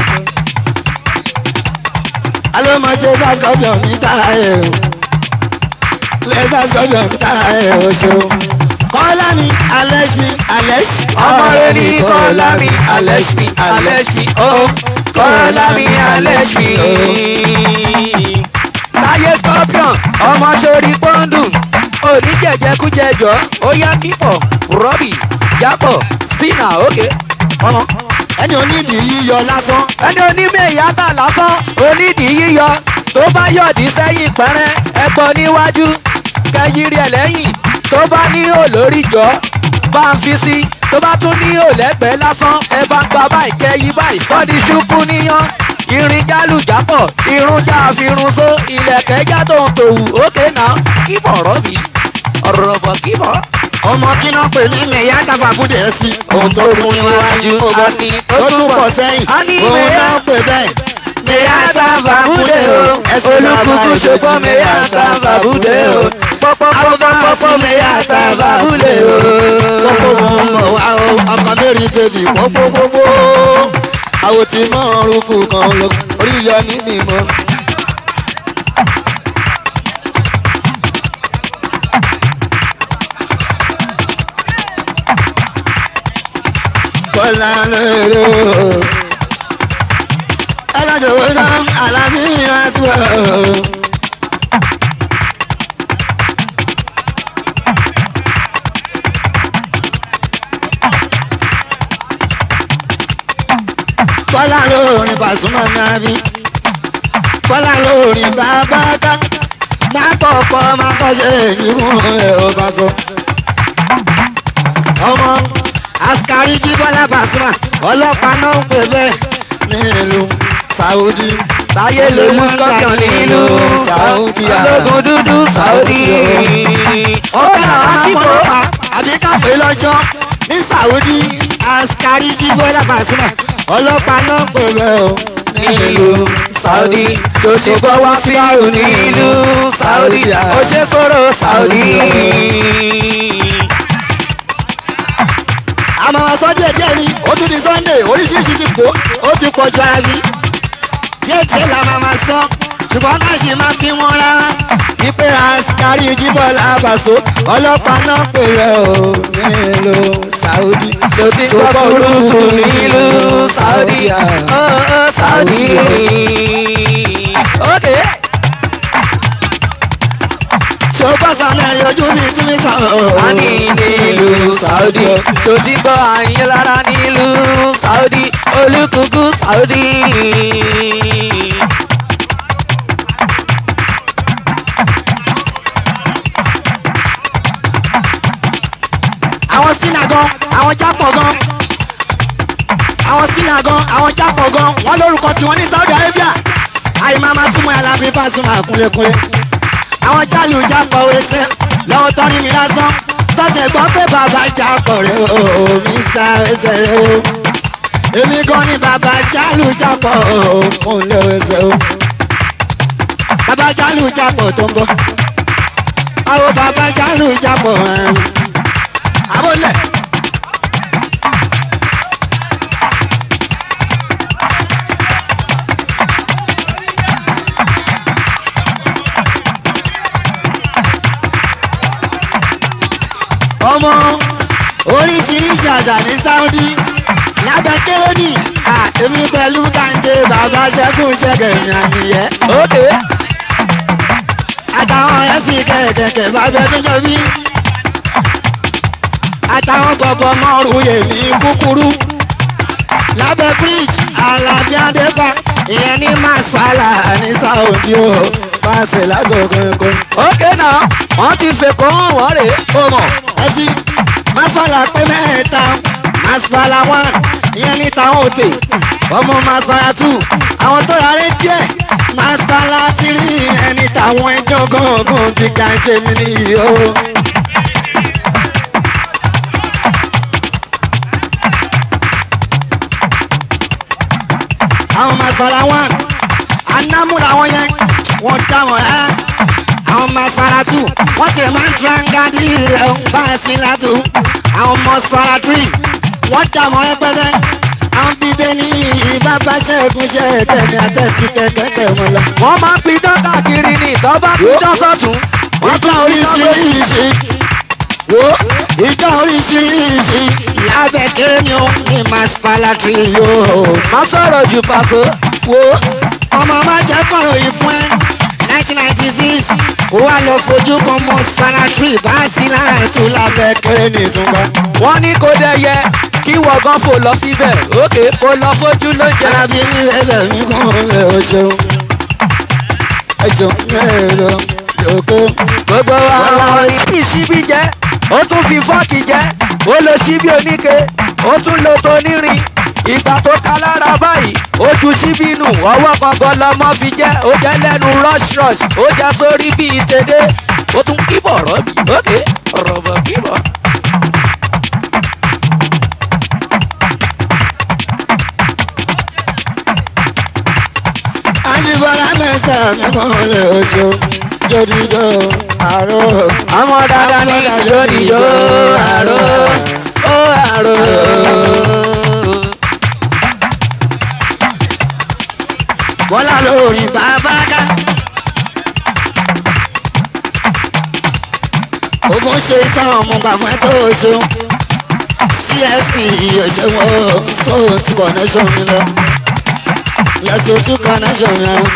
alómọ̀jẹ́ sàkọ́bíọ̀ mi táyé o. lẹ́sàkọ́bíọ̀ mi táyé o ṣeun kọ́lá mi alẹ́ṣ mi alẹ́ṣ. ọmọ rẹ ní kọ́lá mi alẹ́ṣ mi alẹ́ṣ mi ó kọ́lá mi alẹ́ṣ mi. láyé scorpion ọmọ sórí pọ́ńdù oníjẹ̀jẹ̀kújẹjọ ó yá kípọ̀ rọ́bì jápọ̀ sínà òkè. ọmọ ẹni onídìí yíyọ lásán. ẹni onímọ̀ ìyáta lásán onídìí yíyọ tó bá yọ̀dí sẹ́yìn pẹ́rẹ́ ẹ̀gbọ́n níwájú kẹyìrì ẹ̀ lẹ́yìn tó bá ní olórí jọ bá ń fi sí tó bá tún ní òlẹ́gbẹ̀ẹ́ lásán ẹ bá ń gba báyìí kẹyí báyìí kọ́ni ṣubú níyàn irin jálùjápọ̀ irun já àfirun só ilẹ̀kẹ̀ já tó ń tòwù ókè náà kíbọ̀ ọ̀rọ̀ mi ọ̀rọ̀ bọ̀ kíbọ̀. ọmọ kí náà pè ní mẹ̀yà dàgbàgùdẹ̀ sí. ohun tó fún níwájú àti ó tún pọ̀ sẹ́yìn. a ní òun mẹ́yà náà pè bẹ́ẹ̀. mẹ́yà sábàbúdé o olùkùkù ṣùgbọ́n mẹ́yà sábàbúdé o pọ́pọ́pọ́pọ́pọ́ mẹ́yà sábàbúdé o. Pópó mo ń bọ̀ wá o, ọkọ̀ mẹ́rin bèbí pópópópó. Àwọ̀ tí mọ̀ ń rúkú kan lọ, orí yọ ní mímọ́. Kọ́lá lóore o. Ẹlọ́jọ̀ wo náà, àlàbí yẹn tó o. Bọ́lá lórin Pasuma Nabi. Bọ́lá lórin bàbá ká. Má kọ̀ọ̀kọ́ má kọ́ṣe ìdíkùn ẹ̀ ò bá sọ. Ọmọ Askari jí Bọ́lá Pasuma. Ọlọ́pàá náà ń pè bẹ́ẹ̀ nílùú Saudi. Táyé ló mú kọ́kàn nínú Saudi. ológun dúdú Saudi. Ọ̀gá àmọ́lọ́pàá àbí kápẹ́ lọ́jọ́ ní Saudi. Askari jí Bọ́lá Pasuma. Ọlọ́pàá náà ń pè bẹ́ẹ̀ o nílùú Saudi tó ti bọ́ wá sí àrùn nílùú Saudi ó ṣe kóró Saudi. àmọ́ ọ̀sán díẹ̀ díẹ̀ ni ó tún di Sunday oríṣiríṣi ti kó ó ti pọ̀ ju ara rí díẹ̀ díẹ̀ la máa ma sọ ṣùgbọ́n ká sì máa fi wọ́n rárá wípé Askari jíbọ̀ làbàṣọ ọlọ́pàá náà pè rẹ̀ o nílùú Saudi tó ti gbọ́ burúkú nílùú Saudi. ó ó Saudi. Okay. ṣé ó bá sàmì ojú mi sí mi sàn o. a ní nílùú Saudi tó ti gbọ́ àyín lára nílùú Saudi olùkùkù Saudi. àwọn sínà gan àwọn jápọ̀ gan àwọn sínà gan àwọn jápọ̀ gan wọ́n lórúkọ tiwọn ní Saudi Arabia àyèmá máa túmọ̀ ẹ̀ lábí Pasuma kúnlẹ̀kúnlẹ̀ àwọn jálù jápọ̀ wẹsẹ̀ lọ́wọ́ tọ́rí mi lásán tọ́sẹ̀ gbọ́ pé bàbá jápọ̀ rẹ̀ o Mr. ẹsẹ̀ rẹ̀ o èmi gan ni bàbá jálù jápọ̀ o kúnlẹ̀ ẹsẹ̀ o bàbá jálù jápọ̀ tó ń bọ̀ àwọn bàbá jálù jápọ̀ ẹ̀ àbólẹ̀. ọmọ oríṣiríṣi àṣà ní Saudi lábẹ́ kérénì èmi pẹ̀lú kàńté bàbá ṣẹ́kùn ṣẹ́gẹ̀ mi àníyẹ. Okay. àtàwọn ẹ̀sìn kẹ̀kẹ̀kẹ̀ bàbá tó jọ bí. àtàwọn bọ̀bọ̀ mọ́rù yèmí kúkúrú. lábẹ́ bridge alábí adéka ìyẹn ní masfala ní Saudi o pàṣẹ lásòkòkò. Okay náà wọ́n ti fèkó hàn wọ́n rè é. ó mọ̀ ẹtí masfala pé mẹ́ta masfala one ìyẹn ní táwọn òtè ọmọ masfala two àwọn tó rárẹ̀ díẹ̀ masfala three ẹni táwọn ẹjọ́ gángan ti ga ṣe mí nìyí o. àwọn masfala one anamúra wọn yẹn wọ́n dá wọn ẹ́ àwọn masfala two wọ́n ti máa ń trangadi rẹ̀ ń bá a sí látú àwọn masfala three wọ́n dá wọn ẹ́ pẹ́lẹ́ àwọn bíbẹ́ ní ìbábá ṣẹ́gun ṣe tẹ̀mí àtẹ̀sí kẹ̀kẹ́ wọn lọ. wọ́n máa ń pidán káàkiri ní ìtọ́ba pidán sọ́tún. wọ́n ìjọ oríṣiríṣi wo ìjọ oríṣiríṣi lábẹ́ kéèyàn ní masfala three yóò má sọ̀rọ̀ jù pàṣẹ. wo ọmọ má jẹ́ kọ̀rọ̀ yìí fún ẹ nineteen ninety six ó wá lọ fojú kan mọ sanatri bá sí láàtú lábẹ́ kéré ní ìtúnbọ̀. wọ́n ní kó dẹ́yẹ kí wọ̀gán fò lọ síbẹ̀ òkè kó lọ fojú ló jẹ. alábí ní ẹsẹ̀ mi kàn lè o ṣeun ẹjọ mẹ́rọ yòókù. gbogbo àwọn ìdí síbí jẹ́ ó tún fi fọ́ọ̀kì jẹ́ ó lo síbí oníke ó tún lo tonírin ìgbà tó ká lára báyìí ojú síbínú ọwọ́ kankan lọmọ fi jẹ́ ó jẹ́ lẹ́nu rush rush ó jẹ́ sórí bíi tèdè ó tún kíbọ̀ rọ́bì ókè rọ̀bọ̀ kíbọ̀. Àjíbọ́lá mẹ́sàn-án mẹ́kàn lè oṣù jòdìjò àrò. àwọn dáadáa ní lódìjọ́ àrò ó àrò. Bọ́lá lórí bàbá dá. Ogun ṣe tán ọmọ bàbá tó oṣù. CSP òṣèwọ̀ tó ti connection mi lọ. Lẹ́sìn ojú connection mi lọ.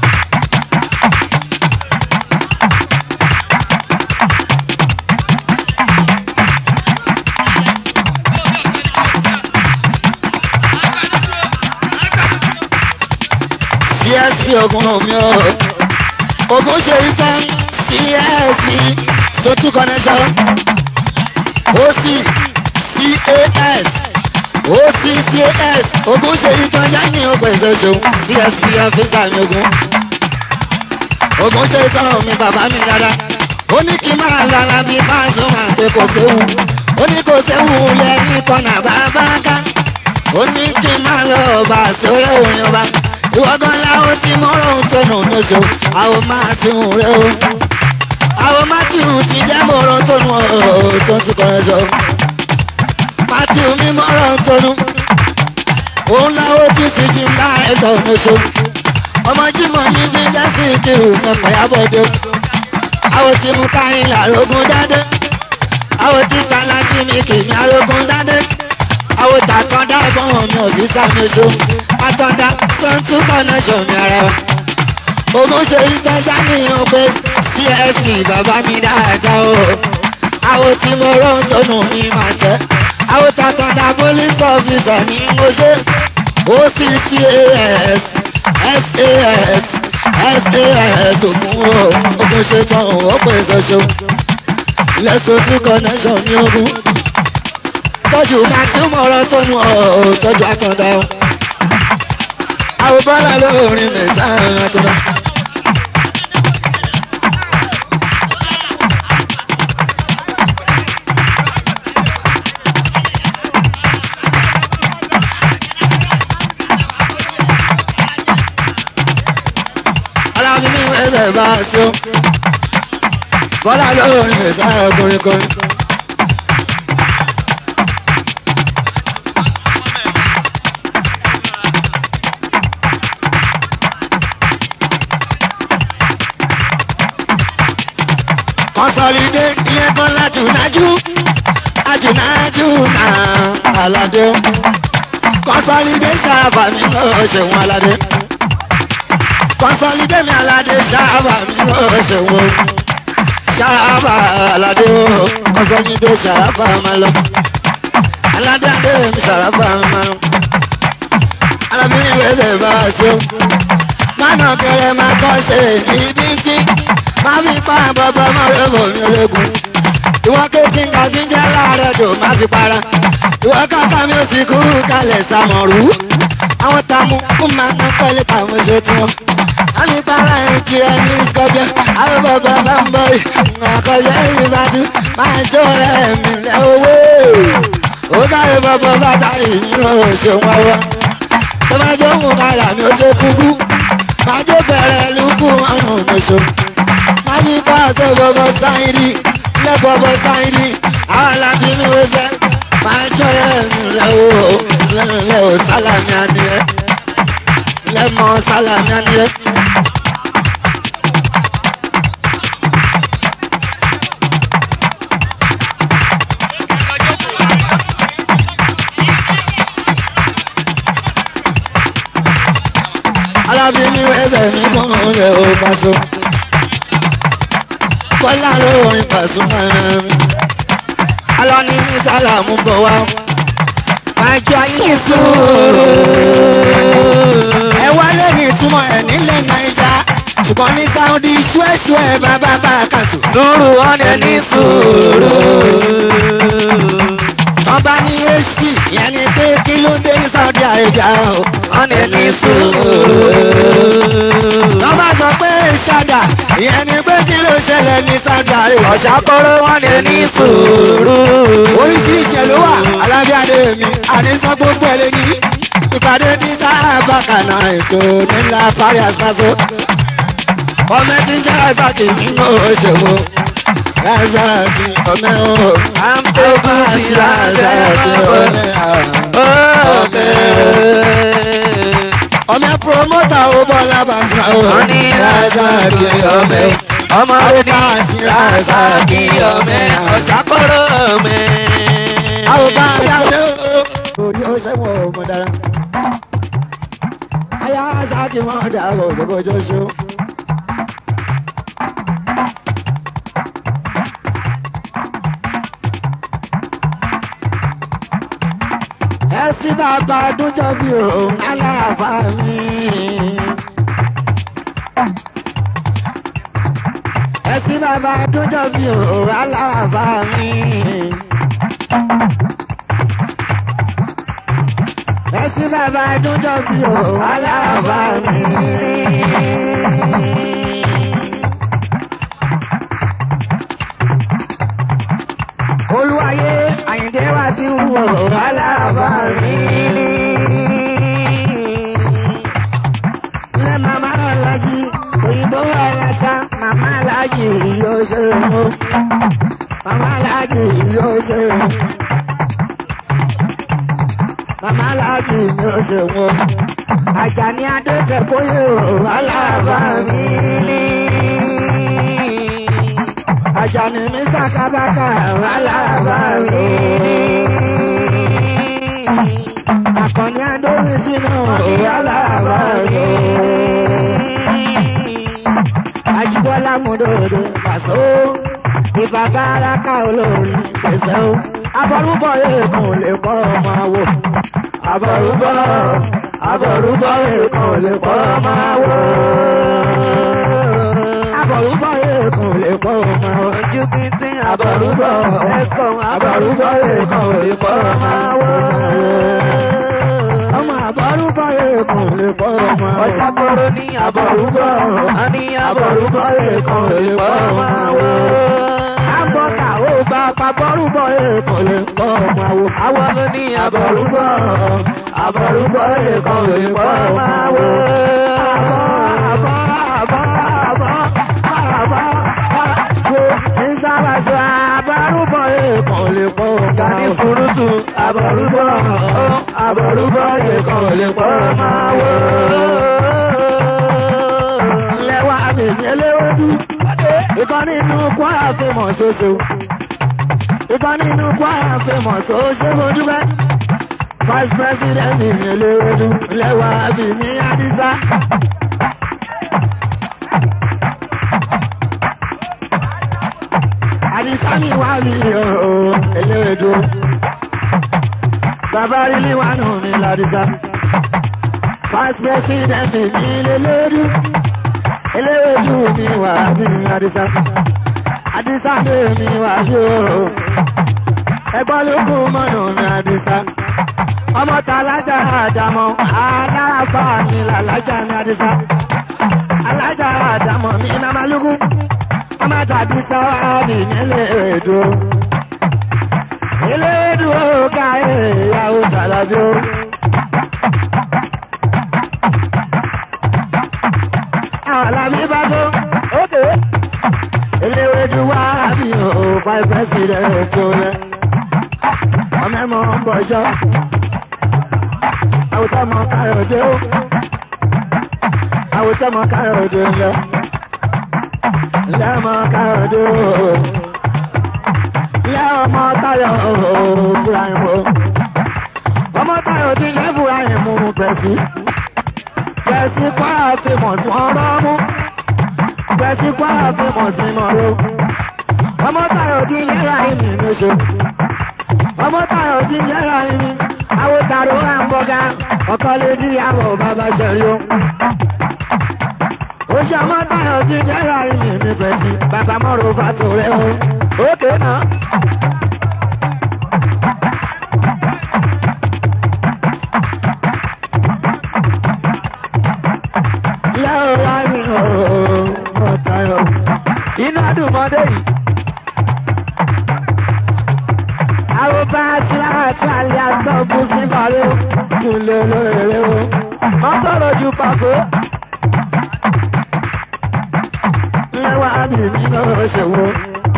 CSP ogun omi o. Ogun ṣe ìtàn CSP Sotu connection. OC CAS OC CAS ogun ṣe ìtàn yanni ogun ìṣẹ̀ṣẹ̀ CSP ọ́fíìsà mi ogun. Ogun ṣe ìtàn mi bàbá mi dada. Ó ní kí n máa lọ alábí fáṣọ máa pé kò séwu. Ó ní kò séwu lẹ́yìn kọ́nà bàbá ká. Ó ní kí n máa lọ bá sórí òun yọba ìwọ́gán láwọn tí mọ́rọ̀ ń tọ̀nà lóṣù àwọn máa ti hùn rẹ o. àwọn matthew ti jẹ́ mọ́rọ̀ tọ̀nù ọ̀rọ̀ tó ń tún kọrin sọ. matthew mi mọ́rọ̀ ń tọ̀nù. òun láwọn tí sì jí ńlá ẹ̀tọ́ lóṣù. ọmọ jimoh mi ti jẹ́ sí ìkírù mẹ́fà yábọ̀dé. àwọn tí mú káyìn làrógún dáadé. àwọn tí kálá jí mi kì mí arógún dáadé. àwọn tàkàndá ẹ̀gbọ́n mi ò fi sàmì àtọ̀dá sọ́ńtú connection mi ara wa. Ogun ṣe ìtọ́jà níyàn pé CSP bàbá mi dáadáa o. Àwọn tí mo rán sọnù mi máa tẹ́. Àwọn tàtọ̀dá police officer ní mo ṣe. OCCAS SAS SAS ògùn o. Ogun ṣe tán ó pè ṣoṣo. Lẹ́sọ̀tún connection ní ogun. Tọ́jú máa tí mo rán sọnù ọ̀ tọ́jú àtọ̀dá o àwọn bọ́lá lórin mẹ́sàn-án àtúndà. aláàbí mi ẹsẹ̀ bá a ṣó bọ́lá lórin mẹ́sàn-án kọrin-kọrin. consolide ìyẹn kan lájúnájú àjùnájú náà aládé consolide sábà mi ló ṣèwọ̀n aládé consolide mi aládé sábà mi ló ṣèwọ̀n sábà aládé o consolide sábà máa lọ aládé adé mi sábà máa lọ alábìrin wẹ́sẹ̀ bá a ṣe mánà kẹrẹ máa kọ́ ṣe ibi tí máa fi pa bàbá máa rẹ̀ bọ̀ ní ológun. Ìwọ kéjì ń kàjí ń jẹ́ láàárẹ̀ dò máa fi para. Ìwọ kàkà mi ò sì kú kalẹ̀ sàmọ̀rú. Àwọn tààmú fún máa ń pẹ́lẹ́ tàwọn ṣe tí wọ́n. Wọ́n fi para ẹ̀ tirẹ̀ ní Scorpio. Àwọn bàbá bá ń bọ̀ yìí. Àkọsẹ́ ìbàdí máa jó rẹ̀ mí lẹ́ owó. Ó dáre bàbá bàtà ìmíràn ṣe wọ́n wá. Tó máa jó mú kàlà mi ó ṣe kúkú. Máa jó bẹ̀rẹ̀ lukú ọ̀run lóṣù ani paṣẹ bọbọ sáyidi lẹ bọbọ sáyidi alábi mi ò sẹ máa jọrọ ẹni lẹ o lẹ o sálàmì adìyẹ lẹ mọ sálàmì adìyẹ. alábi mi ò ẹsẹ̀ mi kọ́ ọ́ lẹ o paṣọ kọ́lá lórin Pasuma. Alọ́ni ní sálàmù bọ̀ wá. Àjọ ayé sòrò. Ẹ wálé ní ìtumọ̀ ẹ̀ nílẹ̀ Nàìjà. Ṣùgbọ́n ní Sáúdí ṣúẹ̀ṣúẹ̀ bàbá bá a kàtó. lóru wọn ni ní sòrò. Ọba ní HP yẹn ni pé kí ló dé ní Sáúdí. Saudi Arabia o. wọ́n ní ní sùúrù. Wọ́n bá sọ pé ṣáda, ìyẹn ni pé kí ló ṣẹlẹ̀ ní Saudi Arabia. ọ̀ṣàkọ́rọ́ wọ́n ní ní sùúrù. Oríṣiríṣi ẹ̀ ló wà, alábíàdé mi, àdínsán gbogbo ẹ̀ lé ní. Ìpàdé ní sábà kànáà ètò nílá parí àṣàṣọ. Ọmọ ẹ ti ń jẹ́ Razaki nínú òṣèwò. Razaki ọmọ ẹ̀ o. I'm taking it Razaki ọmọ ẹ̀ o. Ọmọ ẹ̀ promota ó bọ́lá bàtà o. wọ́n ní Razaki ọmọ ẹ̀. ọmọ rẹ̀ ní Razaki ọmọ ẹ̀. ọ̀ṣàkọ́rọ́ ọmọ ẹ̀. Àwọn bá a yá lé o. Orí ó ṣẹ́wọ̀n ọmọ dára. Ayá Razaki wọ́n dà o, jọgọjọ ṣó. Ẹ̀sìn bàbá dúnjọ́ bí o, aláàfà mi. Ẹ̀sìn bàbá dúnjọ́ bí o, aláàfà mi. Ẹ̀sìn bàbá dúnjọ́ bí o, aláàfà mi. Olúwayé Àyìndé wá sí wúwo aláàbá mi. Ilé màmá náà lájí, òyìnbó wà láta, màmá lájí yóò ṣe mú. Màmá lájí yóò ṣe mú. Màmá lájí yóò ṣe mú. Àjàní Adékẹ́ kóyè o, aláàbá mi. Àjàní mi sàkábàkà aláàbá mi. Àkànní Adómi sínú aláàbá mi. Ajíbọ́lá Mùdòdò Pàṣọ. Ìbàbára ká olórin pèsè o. Abọ́rúbọ̀ èèkàn lè kọ́ ọmọ wò. Abọ́rúbọ̀ Abọ́rúbọ̀ èèkàn lè kọ́ ọmọ wò. Abọ́rúbọ̀ èèkàn lè kọ́ ọmọ wò. ojú kìntì Abọ́rúbọ̀ ẹ̀sùn Abọ́rúbọ̀ èèkàn lè kọ́ ọmọ wò. Ọmọ àbọ̀rúbọ̀ èèkàn lè kọ́ ọmọ wò. ọ̀ṣàkọ́rọ́ ní Àbọ̀rúbọ̀ wọ́n ní Àbọ̀rúbọ̀ èèkàn lè kọ́ ọmọ wò. Àbọ̀kà ó gba pàbọ̀rúbọ̀ èèkàn lè kọ́ ọmọ wò. àwọn ló ní Àbọ̀rúbọ̀ Àbọ̀rúbọ̀ èèkàn lè kọ́ ọmọ wò. Àbọ̀ àbọ̀ àbọ̀ àbọ̀ àbọ̀ àbọ̀ ìsàlàsọ àbọ̀rúbọ̀ èèkàn lè kọ́ ọmọ Gani wò. furutu Àbọ̀rúbọ̀ Àbọ̀rúbọ̀ èèkàn lè kọ́ ọmọ wò. Lẹ́wà àbẹ̀mí eléwédú. Ìkan nínú kwara fèmọ̀ ṣoṣo. Ìkan nínú kwara fèmọ̀ ṣoṣo mo dúpẹ́. Vice President mi eléwédú. Lẹ́wà àbẹ̀mí Adisa. Adisa mi wá mi ooo eléwédú. Bàbá rí ní wánú mi ládìsá. Vice President mi eléwédú eléwédú mi wà bí adisa adisa lé mi wà bí o ẹgbọ́n ló kú mọ́nà mi adisa ọmọ ta alájà àdàmọ́ alárafa mi làlájà mi adisa alájà àdàmọ́ mi mamalugu ọmọ tàbí sáwá mi níléèdú eléwédú ó ká ìyàwó tàlàbí o. Àlàbí bá tó. ókè eléwédú wá bí o five president tó rẹ ọmọ ẹmọ ń bọjọ àwùjọ ọmọ káyọdé o àwùjọ ọmọ káyọdé ńlẹ ńlẹ ọmọ káyọdé o ńlẹ ọmọ táyọ fúráyìn o ọmọ táyọ ti lẹ fúráyìn mú pẹ̀sì pẹ̀sì kọ́ àfihàn tí wọ́n rọ́ mú pẹ̀sì kọ́ àfihàn sí mọ́rọ́ ọmọ táyọ̀ ti yẹ́ra ìmì níṣó ọmọ táyọ̀ ti yẹ́ra ìmì àwòtàrò àǹbọ̀gá ọkọ lè di àwọ̀ bàbá ṣẹ̀rí o. oṣù ọmọ táyọ̀ ti yẹ́ra ìmì ní pẹ̀sì bàbá mọ́rọ̀ fàtò rẹ̀ o. ókè náà lólùmọdé yìí. àwọn bá síláàtì alẹ́ àtọ́kù sí ìbàlẹ̀ kúlẹ̀ lóore o. má sọ̀rọ̀ ju pàṣẹ. lẹ́wà bí mi náà ṣe wo.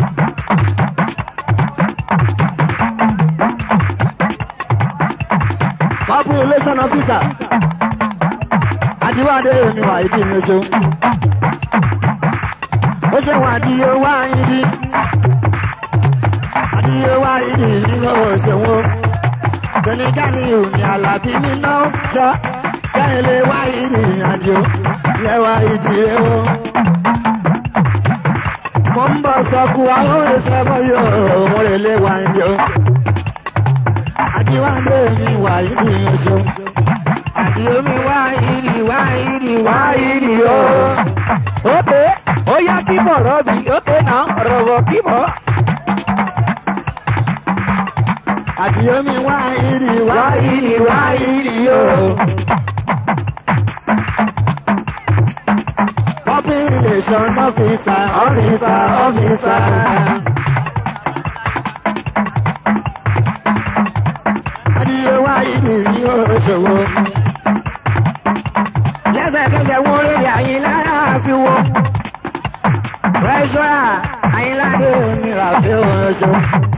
population officer àdìwádé mi wà ìdí mi ṣe. ó ṣe wà di owó àyíndí. àdìyẹ wá ìdí mi náà ṣe wo. tẹnigani òní àlàbí mi náà jọ. kẹ́hìn lè wá ìdí àjò lẹ́wà ìdí rẹ̀ wọ́n mo ń bọ̀ sọ́kù àwọn ìṣẹ́bọ̀ yóò mo lè lé wa ń jẹun. àdìwádé mi wà ìdí oṣù. àdìomi wá ìdí wá ìdí wá ìdí o. ókè ó yá kí bọ̀ rọ́bì ókè náà rọ̀bọ̀ kí bọ̀. àdìomi wá ìdí wá ìdí wá ìdí o. population officer officer officer. adìyẹ wá ìdí ní òṣòwò. lẹ́sẹ̀kẹsẹ̀ wọ́n lè àyìnlá fi wọ́. treasurer àyìnládé ní ràfẹ́ oṣù.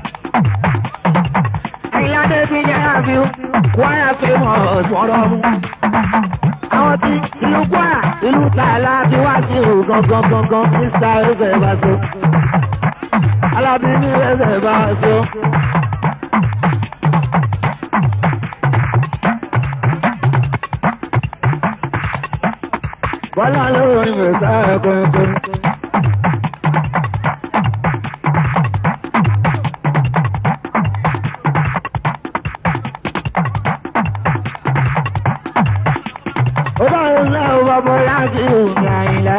àyìnládé ti jẹ́ àfi kwara famous wọ́rọ́ mú. àwọn tí ìlú kwara ìlú tààlà ti wá sí ìhù gangan gangan mr ẹsẹ̀ bá so. alábí ní ẹsẹ̀ bá so. bọ́lá lórí mẹ́ta kọ̀ọ̀kan. ó bá ń lé o bàbá láti òní àyìnlá.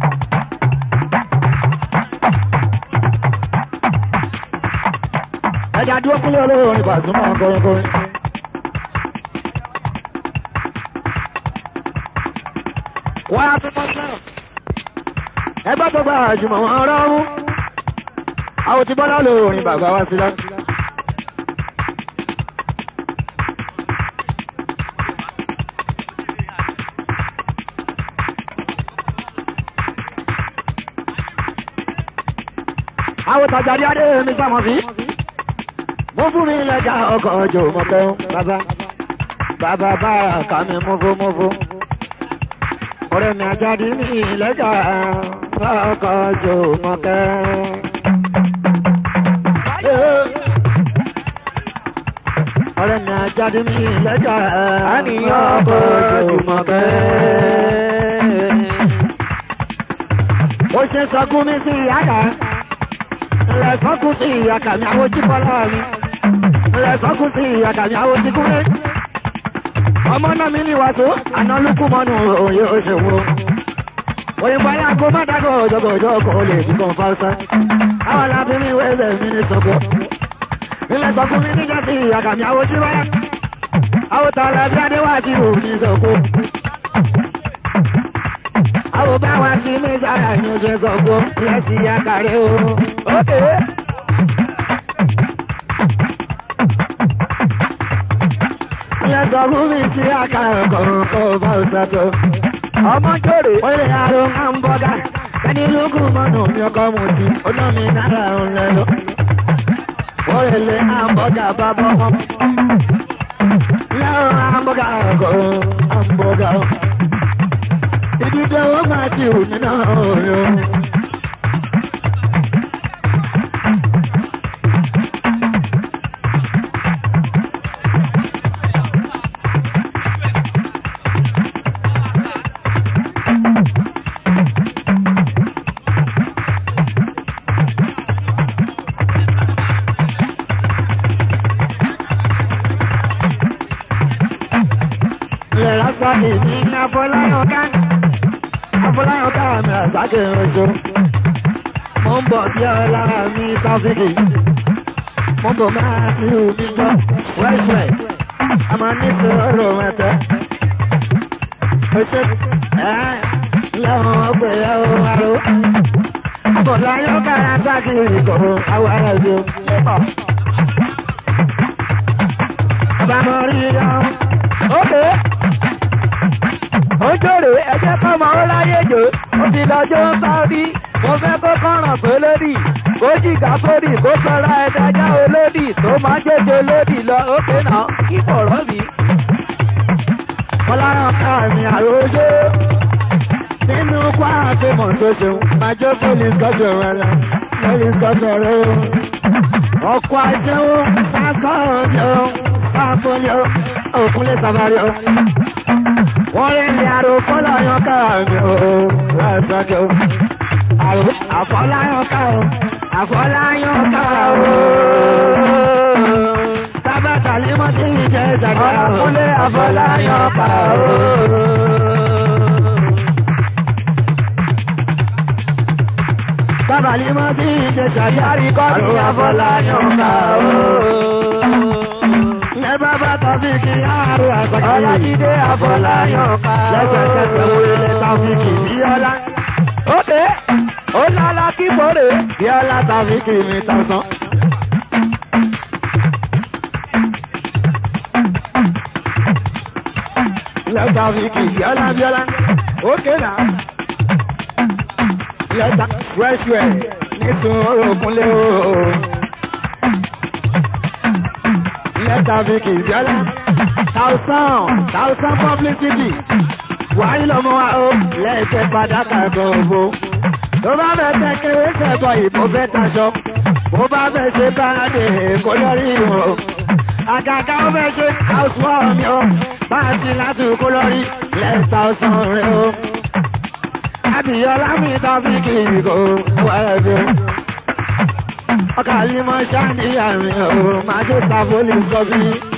ẹja dúró kúlẹ̀ olórin Pasuma kọrinkọrin. wá ẹgbẹ́ tó gba àjùmọ̀ wọn rọ́ọ̀mù àwọn tí bọ́lá lórin bàbá wa sílẹ̀. àwọn tàjàdí adé mi sàmọ̀ sí. mo fún mi lẹ́jà ọkọ̀ ọjọ́ mọ̀tọ́ bàbá bàbá bára kà mí múfúmúfú. ọ̀rẹ́ mi àjáde mi lẹ́jà ọkọ̀ ọjọ́ mọ̀tọ́. ọ̀rẹ́ mi àjáde mi lẹ́jà àníyàn ọkọ̀ ọjọ́ mọ̀tọ́. ó ṣe sọkún mi sí ìyáka lẹ́sọ̀kún sí ìyáka mi àwọn jíbọ́lá mi lẹ́sọ̀kún sí ìyáka mi àwọn jíkúrẹ́. ọmọ náà mi ní wàásù àná lukú mọ́nù òye òṣèwò. òyìnbó aláàgó má dágọ̀ ọ̀jọ̀gọ̀jọ̀ kò lè ti kàn fáwọ́sá. àwọn aláàbí mi wẹ́sẹ̀ mi ní sọ́kọ̀. ilẹ̀ sọ́kún mi níjà sí ìyáka mi àwọn jíbọ́lá. àwọn tààlà bí adéwàsí òní sọ́kọ̀ àwọn bá wa sí mẹ́sàrà ní oṣù sọ̀gbọ́n lẹ́sìn àkàrẹ́ o. ókè ilẹ̀ sọ̀gbọ́n mi sí àkàrẹ́ kọ̀ọ̀kan bá o sàtọ̀. ọmọ jòrè ó lè àrùn hambọ́gà ẹni lókù mọ́nà mi ọkọ mu sí ọ̀nà mi náírà ń lẹ́nu. ó lè lé hambọ́gà bá bọ́ mọ́. lẹ́rùn hambọ́gà kọ̀ hambọ́gà. ìdíje ó máa ti hù nínú ọ̀rọ̀. lẹ́la sáàkì ní afọláyọ̀ká afọláyọ̀ká mi àsákì oṣù mo ń bọ̀ bí ọlára mi táfíkì mo ń bọ̀ máa ti hù mí jọ wẹ́ẹ̀fẹ̀ àmọ́ nífẹ̀ẹ́ ọ̀rọ̀ mẹ́tẹ́ oṣù ẹ̀ lẹ́wọ̀n ọgbẹ́ ẹ̀ o àrò Àfọláyọ̀ kára sákì ìkọ̀ àwọn ará ibi o. Bàbá mo rí yọ. ókè ojúre ẹjẹ kọmọ ó láyé jò ó ti lọjọ ń sáódì mo fẹ kó kọràn sólódì kó jìgá sódì kó sọra ẹdájá olódì tó máa ń jẹjẹ olódì lọ ókè náà kí bọ̀rọ̀ mi. Fọláyọ̀ kára mi àròjé. Nínú kwá àfihàn tó ṣeun, máa jẹ́ police gọ́dọ̀ rẹ̀ lọ. Police gọ́dọ̀ rẹ̀ o. Ọkọ̀ aṣẹ́wó, sásọ̀rọ̀ o, sáfọ́lì o, òkúnlé sàbárì o. Wọ́n rí ilé àrò Fọláyọ̀ kára mi o, rẹ̀ sọ́kẹ́ o. Àrò àfọláyọ̀ ká o, àfọláyọ̀ ká o. Bàbá Tàlímọ́ tí ì jẹ́ ṣàkóso. ọkùnrin àfọláyàn kà ó. Bàbá Tàlímọ́ tí ì jẹ́ ṣàkóso. yàrá kọ́ mi àfọláyàn kà ó. Lẹ bàbá Tàfíkì àrò àṣàkí. ọlájídé àfọláyàn kà ó. Lẹ́sẹ̀kẹsẹ̀ wo ilé Tàfíkì Bíọ́lá. ókè ó lálá kí bòrè. Bíọ́lá Tàfíkì mi tọ̀sán. Lẹ Tàfíkì Bíọ́lá Bíọ́lá. Ókè náà. Lẹ́tà fúẹ́ṣúẹ̀ nísun orògùnlé o. Lẹ́tà Fíkì Bíọ́lá. Tàùsàn Tàùsàn publicity. Wàyí lọ́mọ wa o. Lẹ́ẹ̀kẹ́ fàdákà kan òbó. Tó bá fẹ́ tẹ kéré sẹ́kọ̀ ìbò fẹ́ taṣọ. Bó bá fẹ́ ṣe báradì kó lórí o. Àgàgà ó fẹ́ ṣe housewarm mi o. Bá a ti láti kó lórí. Lẹ́tà ọ̀sán rẹ o abiyọlá mi ta fi kiri ko wẹ́rẹ́ bí o. ọkà yìí mọ ṣáàdìyà mi o máa jó sa police copy.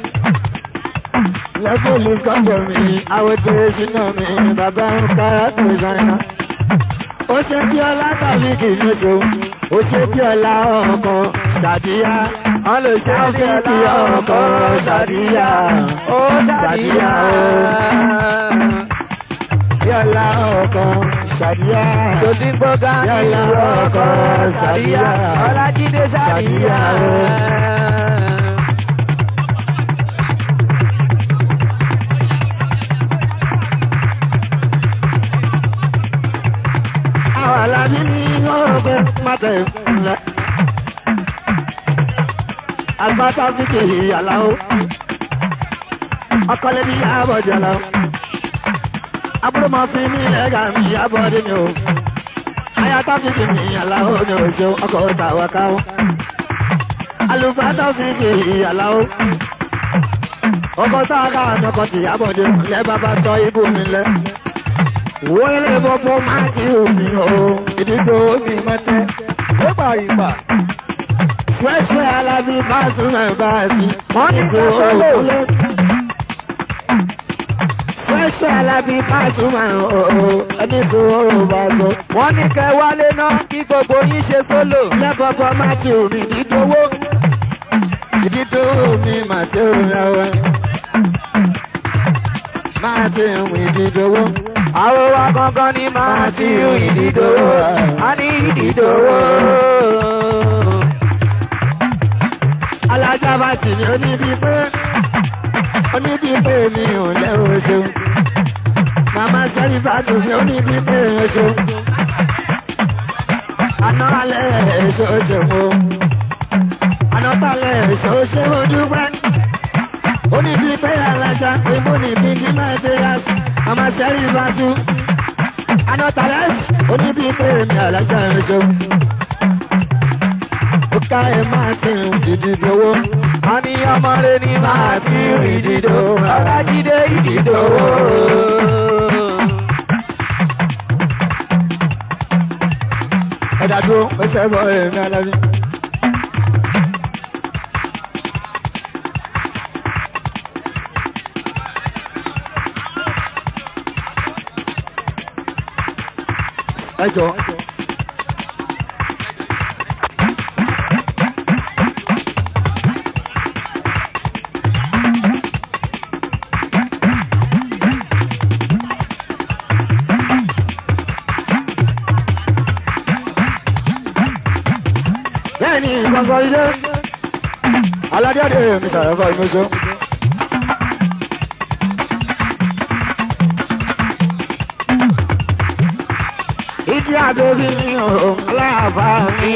lẹ police copy mi àwòdì sínú mi bàbá ń kára tó ìsáyà. ó ṣe bí ọlá tàbí kìíní ṣo ó ṣe bí ọlá ọkàn ṣàdíyà. wọ́n lè ṣe Tàbí kí ọkàn ṣàdíyà. ó ṣàdíyà ó. bí ọlá ọkàn ṣàdíyà. Tòdí gbọ́gá Yálà ọkọ̀ Sàdíyà. Ọlájídé Sàdíyà. Sàdíyà. àwọn alábí ní ọgbẹ́ pátẹ̀ ńlẹ̀. Àgbàtà fìkì àláwọ̀. Ọkọlẹ̀ ní àbọ̀dì àláwọ̀. Àbúrò máa fi mí ẹ̀gà mi àbọ̀dì ni o. Ayátá fìkì mi àláwọ̀ ni o ṣeun ọkọ̀ tàwa káwọ́. Àlùfáàtà fìkì àláwọ̀. Ọkọ̀ táwa káwọ́ ni ọkọ̀ tìyàbọ̀dì lẹ́ bàbá tọ́ ibú mi lẹ́ wọlé bọ́bọ́ máa ti omi o ìdíjọ omi mọ́tẹ́ ó gbà ìgbà. fúẹ́fúẹ́ alábí bá súnmọ́ bá a sí. Wọ́n ní Èso sọ́kọ́lò. òkúlé. fúẹ́fúẹ́ alábí bá súnmọ́ o ẹni tó rò bá sọ. Wọ́n ní kẹ́ wálé náà kí gbogbo yín ṣe sólò. ilé bọ́bọ́ máa ti omi ìdíjọ owó. ìdíjọ omi máa ti omi ọwọ́. máa ti omi ìdíjọ owó. Àwọn wa gangan ni máa ti hu ìdídòwò. A ní ìdídòwò. alájà bá sì ní oníbi pé oníbi pé mi ò lẹ́rù oṣù màmá sẹ́rí bá tún ní oníbi pé oṣù àná alẹ́ èso oṣù mo àná talẹ̀ èso oṣù mo dúpẹ́ oníbi pé alájà pé mo níbi ní materials màmá sẹ́rí bá tún àná talẹ̀ oníbi pé mi alájà oṣù ó ká ẹ máa ti ìdìdòwò. A ní ọmọ rẹ̀ ni máa ti hu ìdídòwò. Ọlájídé ìdídòwò. ẹ̀dá dúró pèsè bọ́ èmi alábí. ẹ jọ. aládéadé mi sàrẹ́fà ìmọ̀ṣọ́. ìdí àdóbi ni òun aláàbá mi.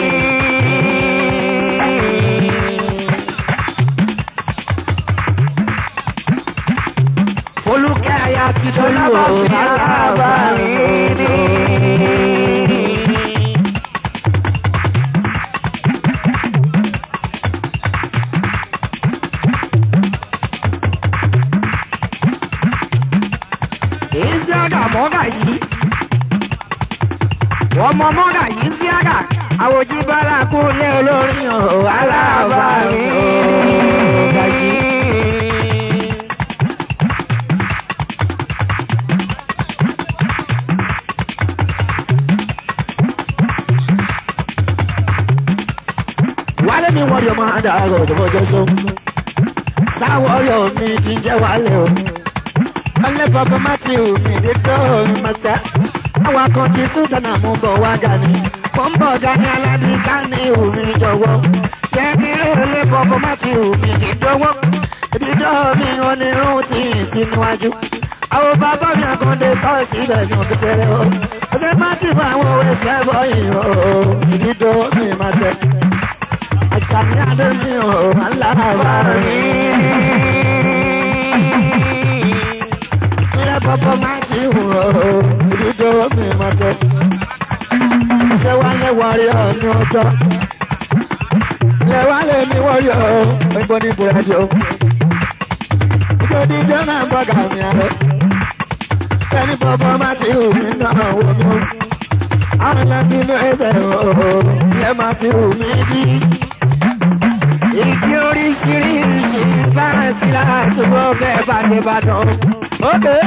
Folúkẹ́ aya ti dolú òun aláàbá mi. Ìsíágà mọ́gà yìí. Ọmọ mọ́gà yìí ń síágà. Àwòjí bára kú lé olórin ọ̀hún aláàbá mi. Wálé mi wọ́n yọ máa dà ọ̀rọ̀ ìjọba sọ. Sáwọ́ ọ̀rọ̀ mi ti ń jẹ́ wálé o. Ọlẹ́ bàbá Matthew mi dé tó mi mọ̀tá. Àwọn kan ti tún Ghana mú bọ̀ wá Gani. Mo ń bọ̀ Gani Aládé Gani omi jọ̀wọ́. Jẹ́ kí lè bàbá Matthew mi dé dọ́wọ́. Ìdídọ́ mi onírun ti ń ti níwájú. Àwọn bàbá mi àkàndé tọ́ síbẹ̀ ní òbí fẹ́rẹ́ o. Ọ̀sẹ̀ Matthew àwọn òwe fẹ́ bọ́ yìí o. Ìdídọ́ mi máa tẹ̀. Àjàmí Adé mi ò máa ń lára rí ilé bọ́bọ́ máa ti hù ọ́ ìdíjọ́ mi máa tẹ́. ṣé wàá lè wárí ọ ní ọjọ́? ilé wa lè ní wọ́rí ọ ẹgbọ́n ní búrẹ́dì o. ìjọ díjọ́ náà bọ́ gàmì àrẹ. ẹni bọ́bọ́ máa ti hù mí náà wò mí o. àwọn ẹlẹ́bí inú ẹsẹ̀ o ilé máa ti hù mí dí. Igi oríṣiríṣi bá ń sí láti wọ́ bẹ́ẹ̀ bá dé bá dán. ókè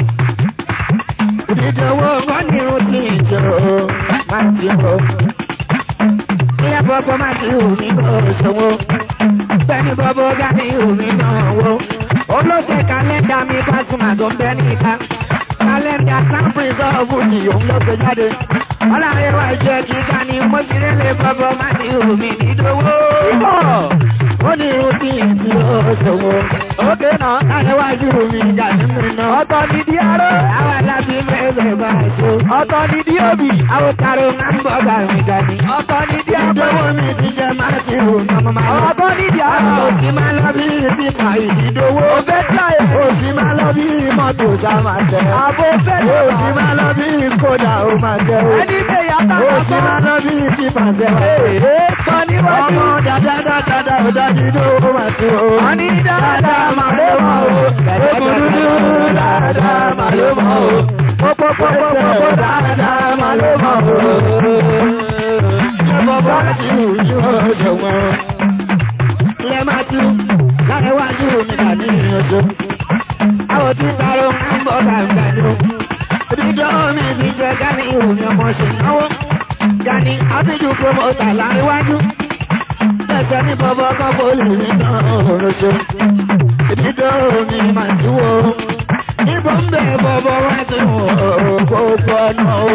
Ìdíjọwọ́ wọn ni ó ti jọ máa ti bọ̀. Ilé bọ́bọ́ máa ti hù mí kò ṣòwò. Bẹ́ẹ̀ni bọ́bọ́ gá ní hù mí náà wò. Olóṣè kálẹ́ndà mi Pasuma tó ń bẹ́ níta. Kálẹ́ndà Sampris ọ̀fù tí òun ló gbé jáde. Ọlọ́run wá jẹ́ kí ká ní mo ti rélé bọ́bọ́ máa ti hù mí dídówó. Ó ní irun tí ì ti ó ṣòwò. ókè náà Láyé wájú mi gà nínú iná. ọ̀tọ̀ ní di aró Àwọn alábí mẹ́sẹ̀ bá ṣe. ọ̀tọ̀ ní di òbí Àwọn karo máa ń bọ̀ gàmì gàmì. ọ̀tọ̀ ní di àpò Ìdánwò mi ti jẹ máa ti wò ní ọmọ máa lọ. ọ̀tọ̀ ní di àpò Òsì máa lọ bí ti pa ìdídówó. òbẹ́ tí a yẹ Òsì máa lọ bí mọ́tò sá máa jẹ. àbò fẹ́ Òsì máa lọ bí kódà ó máa jẹ o. ẹni tẹ yàtọ̀ Òsì máa lọ bí ti pàṣẹ wà. ee sọ níwájú Ọmọ dáadáa dáadáa ó dájú tó ó máa tó o. wọ́n ní dáadáa mà ló mọ̀ o ogun dúdú dáadáa mà ló mọ̀ o pópópópópó dáadáa mà ló mọ̀ o. Ẹ̀bọ̀ bá ti wù ní oṣù wọn. Ilé máa ti wù láti wájú mi dà ní oṣù. Àwọn tí taro máa ń bọ̀ gbàgbà ni o. Ìdíjọ́ mi ti jẹ Gani ìhù mi ọmọ ṣe náwó. Gani àtijọ́ promoter láríwájú. Ẹsẹ̀ ní bọ́bọ́ kan fólì mi náà oṣù. Ìdíjọ́ mi máa ti wò ó. Níbo ń bẹ̀ bọ́bọ́ wá sí wò ó gbogbo ọ̀nà o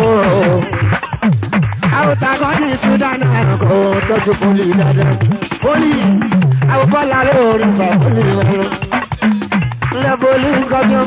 àwòtá kan ní sudan kò tọ́jú fólì dáadáa. fólì àwòkọ́lá lórí ìfà fólì rẹ̀. lẹ́fọ̀lì gọ́gán.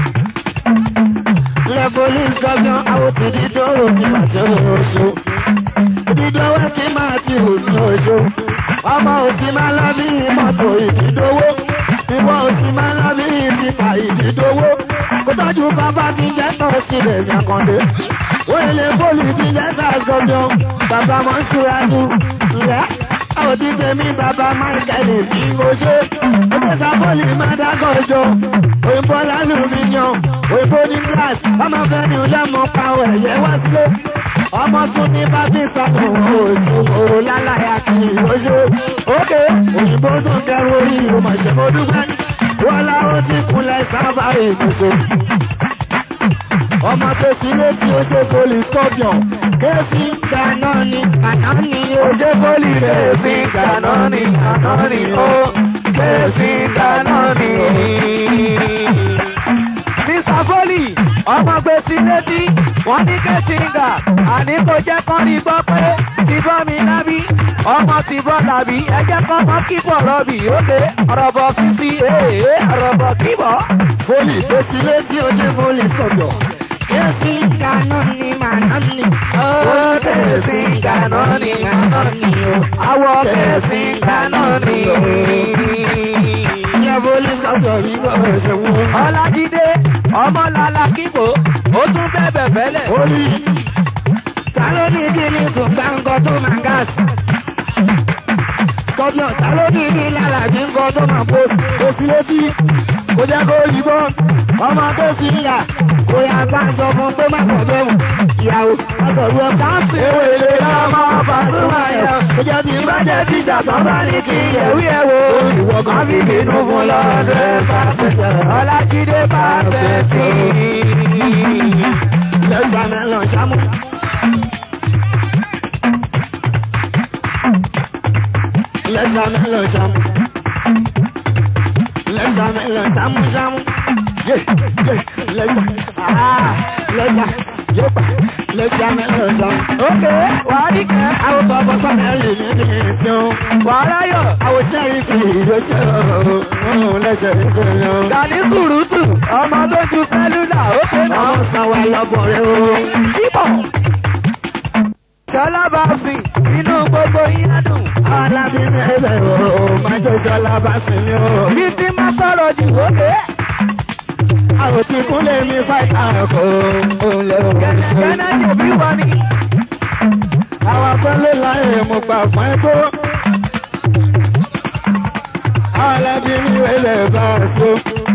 lẹ́fọ̀lì gọ́gán àwòtí dídọ́rọ̀ ní pàṣẹ oṣù. dídọ́wọ́ kí máa ti hù ní oṣù. ọmọ òsì máa lọ bí mọ́tò ìdídọ́wọ́. ìwọ òsì máa lọ bí ìdìpà ìdídọ́wọ́. kó tọ́jú bàbá ti jẹ́ tọ́ sílẹ̀ ní àkàndé wele foli ti jẹ sàgọjọ bàbá mọṣúrájú ǹlẹ àwọn tí tèmi bàbá michael ní oṣù oṣù sábọọlì máa dágọjọ òyìnbó lálùmíyàn òyìnbó ní glass ọmọ fẹmi ọlọmọ pàwọ ẹyẹ wá sílé ọmọ tún ní bábí sọkò oṣù òru lálàyà kì í oṣù òkè òyìnbó tún kẹrù orí ìmọ̀ṣẹ́mọdúgbẹ́ wọn láwọn ti kúnlẹ̀ sábà ìmọ̀ṣẹ́ ọmọ tó fi létí ó ṣe foli scorpion kéèfì dáná ni àná ni ó ṣe foli Kéèfì dáná ni àná ni ó kéèfì dáná ni. Mr. Foley, ọmọ gbèsè létí, wọ́n ní kẹ́sìngà, àní kò jẹ́ kán rí gbọ́ pé ti bọ́ mi lábí. ọmọ ti bọ́dà bí ẹjẹ́ kọ́ mọ́ kíbọ̀ rọ́bì òkè ọ̀rọ̀bọ̀ sísí ee ọ̀rọ̀bọ̀ kíbọ̀. fólì tó sí létí ojú fólì sọ̀dọ̀. Kesi kano ni manani. ó kẹ̀sí kaná ni Manani o. àwọ̀ kẹ̀sí kaná ni. Ilé fólì sọ̀dọ̀ rí gbọ́dọ̀ ṣe wọ́n. ọlájídé ọmọlàlà kíbò ó tún bẹ̀bẹ̀ fẹ́lẹ̀. Fólì Ta ló ní kí ni tún gbáǹgọ́ tó máa gáàsì? sọ̀dọ̀ Ta ló ní kí lálàbí ńgọ́ tó máa pósì? tó sí létí. Kò jẹ́ kó yìnbọn. Ọmọ tó sì ń yà kò yà bá ń sọ fún pé má sọ bẹ́ẹ̀ mọ̀. Ìyàwó Ọ̀sọ̀rú ẹ̀ káàsì ewé ilé ọmọ Pasuma yẹn. Ó jẹ́ ti bá jẹ́ tíṣà tó bá ní kí ẹ̀wí ẹ̀ wo Ìwọ kan fi bínú fún lọ́dẹ̀ pàṣẹ. ọlájídé pàṣẹtì. Lẹ́sà mẹ́lọ̀ ṣámú. Lẹ́sà mẹ́lọ̀ ṣámú. Lẹ́sà mẹ́lọ̀ ṣámú ṣámú. Yé yé lẹ́sà ah lẹ́sà yépa lẹ́sà mẹ́lọ̀ ṣámú. ókè wàá rí kẹ́ Àwọn bàbá sọ́mẹ́lì ní kí n ṣeun. wàá ráyọ̀ Àwọn sẹ́yìn fi ìrẹsẹ̀ ọ̀hún lẹ́sẹ̀ ìgbìyànjú. dání sùrùtù ọmọ tó ju sẹ́lúlà ókè náà. Àwọn sanwó ẹlọ́bọ̀ rẹ̀ o. kíbọ̀. sọlá bàbsì inú gbogbo yín á dùn. Alábí ní ẹsẹ̀ o, máa jẹ́ sọ́lá bá sí ni o. bí tí má sọ̀rọ̀ jù ókè. Àwọn tí kúnlẹ̀ mi fáìtà kò òun lè wọ́n ṣe. kẹ́nẹ́ ṣe bí wọ́n ni. Àwọn akọ́lé láyé mo gbà fún ẹ tó. Alábí ní ẹsẹ̀ bá a so.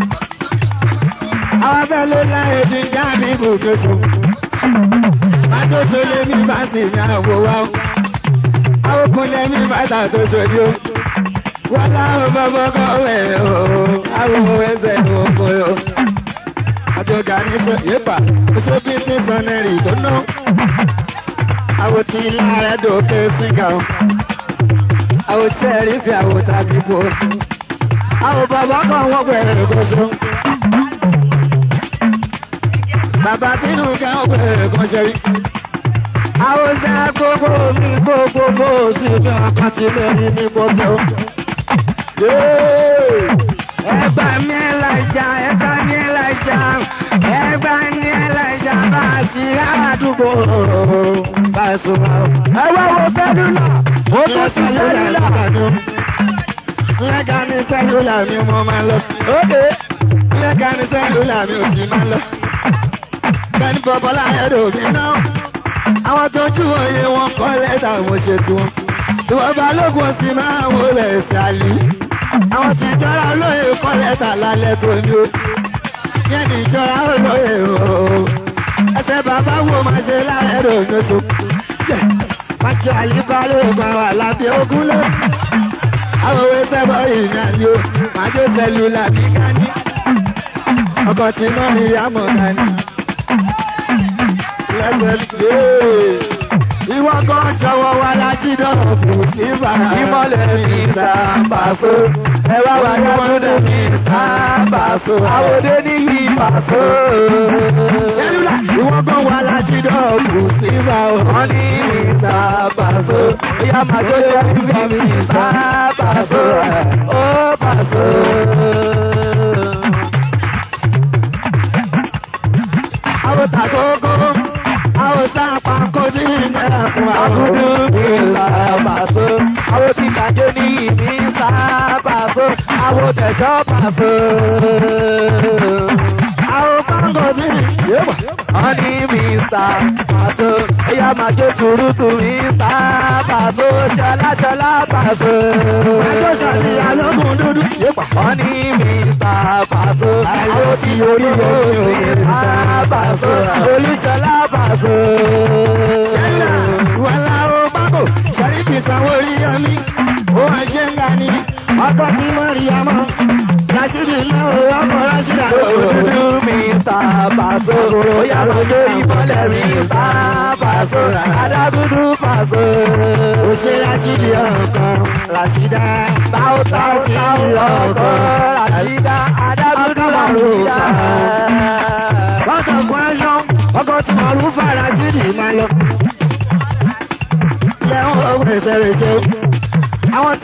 Àwọn akọ́lé láyé ti já mi gòkè so. Májò tó lé mi bá sì ní àwò wa. Àwọn kúnlẹ̀ mi fáìtà tó ṣojú. Wọ́n láwọn bọ́bọ́ kọ́ wẹ̀ o. Àwọn ẹsẹ̀ ló kọ́ yọ àjọgà ní sọ yépa oṣù bí ti sọnẹrì tó ná. àwọn tí lára dòkè síngà o. àwọn sẹ́ẹ̀rì fi àwọn tàbí bò. àwọn bàbá kan wọ́n gbẹ̀rẹ̀ kóso. bàbá tínú ká wọ́n gbẹ̀rẹ̀ kan ṣẹ́rí. àwọn sẹ́ gbogbo mi gbogbo bó sí mi ọkàn tí lórí mi gbogbo. Ẹgbà mi ẹlẹ́jà, ẹgbà mi ẹlẹ́jà, ẹgbà mi ẹlẹ́jà bá a ti àdúgbò Pasuma. ẹ wá wo sẹ́lúlà ó tún sí sẹ́lúlà. Lẹ́gà ní sẹ́lúlà mi mo máa lọ. ókè Lẹ́gà ní sẹ́lúlà mi ò sì máa lọ. Bẹ́ẹ̀ni bọ̀bọ́lá ẹ̀rọ mi náà. Àwọn tó jú òye wọn kọ́ lẹ́tà mo ṣe tí wọn. Ìwọ̀n balógun sì máa ń wọlé ṣàlì. Àwọn tí ìjọra olóye kọ́ lẹ́tà lálẹ́ tó ní o. Yẹ́n ní ìjọra olóye o. Ẹsẹ̀ bàbá wo máa ṣe lára ẹ̀rọ mi oṣù. Májọ àlíbálòpọ̀ àwọn àlàbí ogún lé. Àwọn òwe sẹ́bọ̀ ìrìn àjò. Májọ sẹ́lúlà bí gání. Ọkọ̀ tí mọ́ ní àmọ̀ gání. Lẹ́sẹ̀ lé. Ìwọ kan jọ̀wọ́ wa lájí dọ̀rọ̀ bù sí bàrà. ìmọ̀lẹ̀ mi sábàṣọ. ẹ wá wá yàtúndé mi sábàṣọ. àwòdé níyì pàṣọ. Sẹ́lúlà ìwọ kan wà lájí dọ̀rọ̀ bù sí bàrà. wọ́n ní mi sábàṣọ. ìyá màjọ yẹ kí mi sábàṣọ. ó pàṣọ. Àwọn tàkókò. Àwọn sápá kojú ìjẹ́ra fún àwọn. Agudu mi sábàṣọ. àwọn tí kàjọ níyì mi sábàṣọ. àwọn tẹ̀sọ́ pàṣọ. Àwọn pàǹgò bí yébà. wọ́n ní Mr. Paso ẹ̀yà máa jó sùúrùtù Mr. Paso ṣọláṣọlá Paso. Ẹjọ́ sàlẹ̀ alógún dúdú yébà. wọ́n ní Mr. Paso àwọn tí orí orí Mr. Paso olúṣọlá Paso. Sẹ́lá wàlá o bákò sẹ́ríkì sanwó orí yọmí. Ó wá ṣe ń ga ni. Ọkọ̀ tí mo rí ọmọ. Rashidi náà ó ọkọ̀ Rashida. Olú Mr. Paso bóyá lójó ìbọ̀lẹ̀ Mr. Paso adágúdú Paso. Ó ṣe Rashidi ọkọ̀ Rashida. Táwọ̀ táwọ̀ táwọ̀ ọkọ̀ Rashida adágúdú Rashida. Ọkọ̀ kwẹ́sán ọkọ̀ tí mo rú fà Rashidi máa lọ. Lẹ́wọ̀n ọgbẹ̀ ìṣẹ̀rẹ̀ ṣe.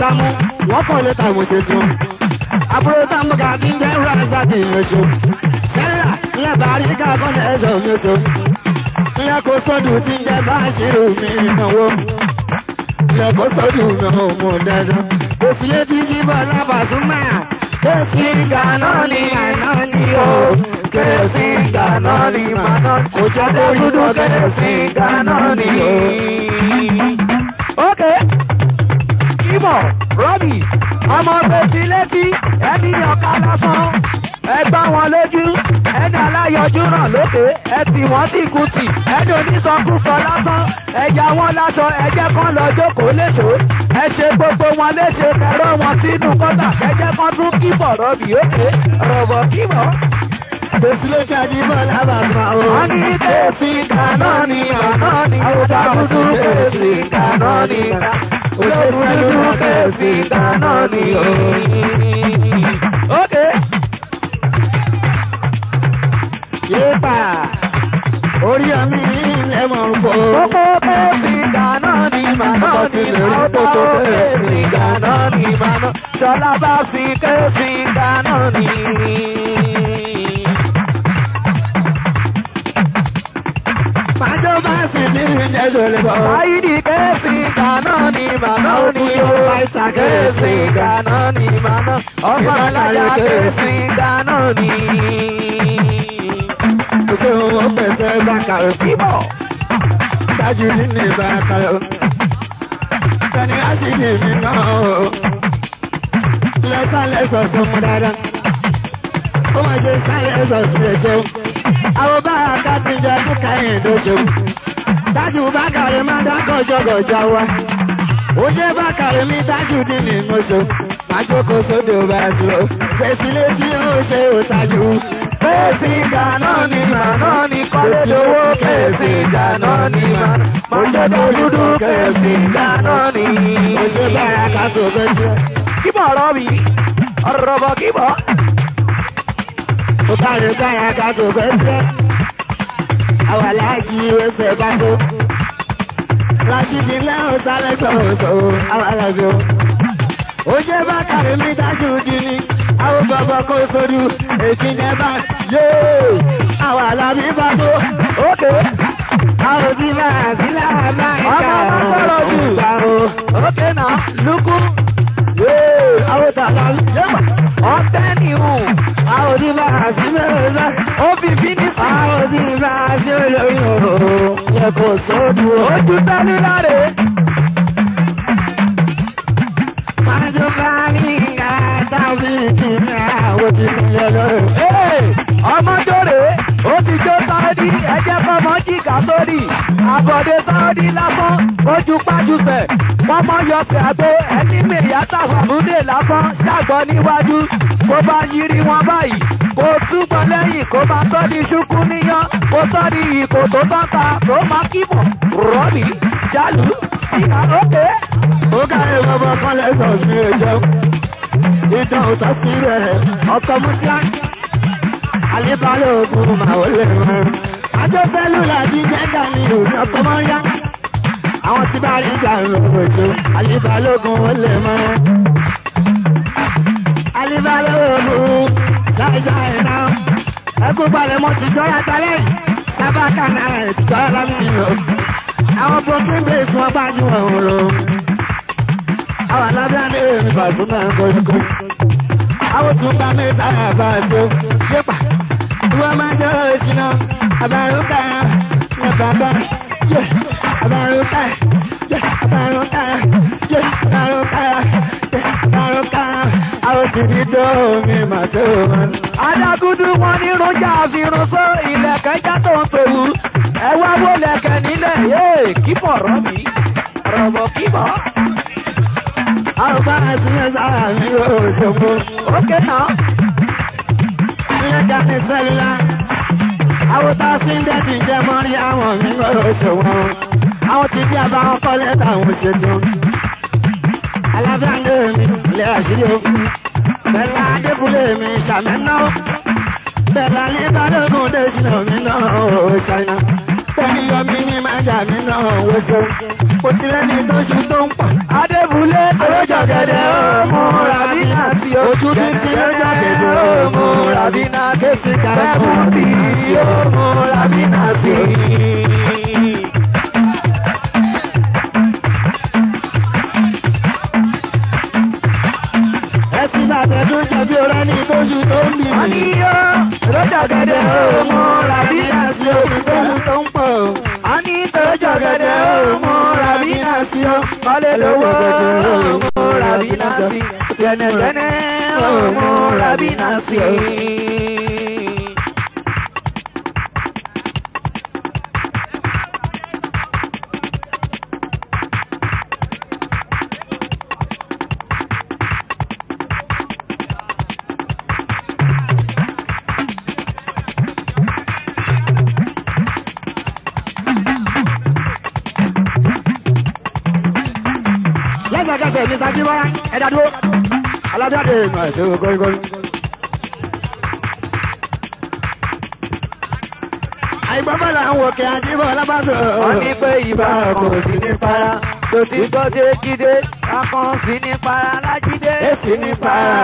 támú wọ́n kọ́ lé tàmú ṣe tún. àbúrò támú ká kí n jẹ́ ránṣáàkì oṣù. sẹ́ríà ńlẹ̀ bàárí ká kọ́ni ẹ̀ṣọ́ mi oṣù. ńlẹ̀ kó sọ́dù tí ń jẹ́ báṣírù mi ìnáwó. ńlẹ̀ kó sọ́dù mi ò mú dandan. òsì lé tí jí bọ́ lábàásùmá. Kèsì gànà ni àná ni o. Kèsì gànà ni màná. Kò jẹ́ kó dúdú kèsì gànà ni o. ok kíbọ̀ rọ́bì ọmọ gbèsè létí ẹni ọ̀ka lásán ẹ gbá wọn lójú ẹni aláyọjú ràn lókè ẹ tì wọ́n sí kùtì ẹni onísọkúsọ lásán ẹ̀yà wọn láṣọ ẹ̀jẹ̀ kan lọ jókòó léṣo ẹ ṣe gbogbo wọn léṣe kẹrọ wọn sínú kọ́tà kẹjẹ kan tún kíbọ̀ rọ́bì òkè rọ̀bọ̀ kíbọ̀. Kèsì ló kájí bọ́ lábàásùmá o. wọ́n ní kèsì kaná ni kaná ni ọ̀dà dúdú kèsì kaná ni olóògùn dúdú kèsì kaná ni o. ok Yéèpà orí ọmí ilẹ̀ mọ̀ ń fò. kókó kèsì kaná ni màná ni ọ̀dà kèsì kaná ni màná ṣọlá bá fi kèsì kaná ni. Májọ́ bá sì ní ìjẹ́sọ̀ lè bọ̀. Ayidi kesi kana ni mano ni o kesi kana ni mano ọmọ alájà kesi kana ni. Kò sí ohun ó pèsè bákàrò. Bíbọ̀ Tájú nínú ìbákàrò. Tani á sì ní mi náà o. Lẹ́sàlẹ̀ sọ̀sọ̀ mú dáadáa. Ó máa ṣe sálẹ̀ sọ̀sọ̀ lè ṣeun. Àwọn bá a ká ti jẹ kí káyìn ló ṣeun. Tájú bákàrò máa dá gọ̀jọ̀gọ̀jọ̀ wa. Ó jẹ́ bákàrò mi tájú dín ní mo ṣeun. Máa jókòó sódò bá a ṣe o. Fèsì létí ó ṣe ò tájú. kesi kana ni mano ni kọ́lé lówó kesi kana ni mano mọ̀jẹ̀dọ̀ dúdú kesi kana ni. Ó ṣe bára ká tó bẹ́ẹ̀ tiẹ̀. Kíbọ̀ rọ́bì ọ̀rọ̀bọ̀ kíbọ̀. Ó kárí káyà ká tó bẹ́ẹ̀ tiẹ̀. Àwọn aláàjì ẹsẹ̀ bá tó. Rashidi lẹ́hìn sálẹ̀ sọ̀rọ̀sọ̀rọ̀ àwọn alábẹ́ o. Ó jẹ́ bákàrí mi dájú di ni. Àwọn bàbá kò sódù ètí jẹ́ bá yéé. Àwọn alábí bá tó. Ókè Àwọn tí máa sí láàbá ìka Ọmọ máa gbọ́dọ̀ jù. gbà o. ókè náà lukú Yéé. Àwọn tààlà yéèmà. ọ̀tẹ́ nìhùn Àwọn tí máa sí mẹ́rin sá. ó fi fínísì Àwọn tí máa sí olórí òòrùn. Yẹ kò sódù o. ojú tẹ́lú láre. Májú bá ní ìgbà táwọn ìkíni àwọn tí mo yẹ lọ́rùn. Ee, ọmọdóre ó ti jó sáódì ẹjẹ fọmọ jìgà sórí àbọ̀dé sáódì lásán ojú pájúsẹ̀ fọmọ yọsẹ̀ àgbo ẹni mèyàtà fàmúdè lásán ṣàgbọ́ níwájú kó bá yiri wọn báyìí kó túbọ̀ lẹ́yìn kó máa sọ́ di ṣúkú níyàn kó sọ́ di ìkò tó tán ta tó máa kíbọ̀ rọ́ọ̀lì jálù síra ókè. Ó káyọ̀ bọ́bọ́ kan lẹ́sọ̀ mi ò ṣeun. Ìtàn òtọ́ sí rẹ̀ ọkọ̀ mútíá. Àlébálẹ̀ ogun màá ó lè rán. Ajọ́fẹ́lú láti jẹ́ dání òní ọkọ̀ mọ́ yá. Àwọn tí bá rí ìgbà ìròyìn òjò. Àlébálẹ̀ ogun ó lè mọ́. Àlébálẹ̀ ogun ṣáìṣáì náà. Ẹkún balẹ̀ mọ́ ti jọ́ra talẹ̀ yìí. Sábàkà náà ẹ̀ ti jọ́ra lámìnira. Àwọn bókí bèèsì wọn gbájú ọ̀hún lọ àwọn alábẹ́ni èmi bàtún náà kọ́ríkọ́. àwọn tún bá mi sára bá a tó yípa. ìwọ máa jẹ́ òṣìnà àbárúkà ní bàbá yẹ àbárúkà yẹ àbárúkà yẹ àbárúkà yẹ àbárúkà. àwọn ti di dóòmì màtó wọn. adágúdú wọn ní rújà àfihàn só ilẹ̀kẹ̀ já tó ń tòwú ẹ wá wó lẹ̀kẹ̀ nílẹ̀ yéè kíbọ̀ rọ́bì rọ̀bọ̀ kíbọ̀ àwọn bá a ti yẹ sára mi ò ṣòfò. ókè náà ẹlẹ́jà ní sẹ́lá. àwọn tá a ti ń dẹ́ ti jẹ́ mọ́rí àwọn mi ń lọ́rọ̀ ṣòwò. àwọn ti di àbáwọn kọ́lé táwọn ṣètò. alábẹ́ńdé mi lè àṣírí o. bẹ́ẹ̀la adébúlé mi ṣàmẹ́ná. bẹ́ẹ̀la nígbàdógún dé sínú mi náà ó ṣàìná. bẹ́ẹ̀ni yọmí ní májà mi náà ó ṣe. mo ti rẹ́ni tó ṣu tó ń pọ̀. Adébúlé tó jọ̀gẹ̀dẹ̀ ọmọ Ràbínà sí o. Ojú bí ti lọ́jọ́ gẹ̀dẹ̀ ọmọ Ràbínà sí. Kéèsì kàrẹ́ Bẹ́ẹ̀mú bí ọmọ Ràbínà sí. ẹ̀sìn bàtẹ̀dún jẹ̀bi rẹ́ni tó ṣu tó ń bì Wọ́n ní mí. yó tó jọ̀gẹ̀dẹ̀ ọmọ Ràbínà sí o. tó ṣu tó ń pọ̀. A ní tó jọ̀gẹ̀dẹ̀ ọmọ Ràbínà sí o. Kọ́lé lówó ọmọ Ràbínà sí. Tẹ̀nẹ̀tẹ̀nẹ̀ ọmọ Ràbínà sí. lẹ́sẹ̀kẹsẹ̀ ní sakibara ẹ̀dá dúró. alájáde ìmọ̀ ẹ̀sẹ̀ gọ́rígọ́rí. àìgbọ́fẹ́ là ń wò kí ajíbọ̀ lábàtọ̀. wọ́n ní pé ìbá kò sí ní para tó ti gbọ́ déjídé akàn sí ní para lájídé Èsì ní para.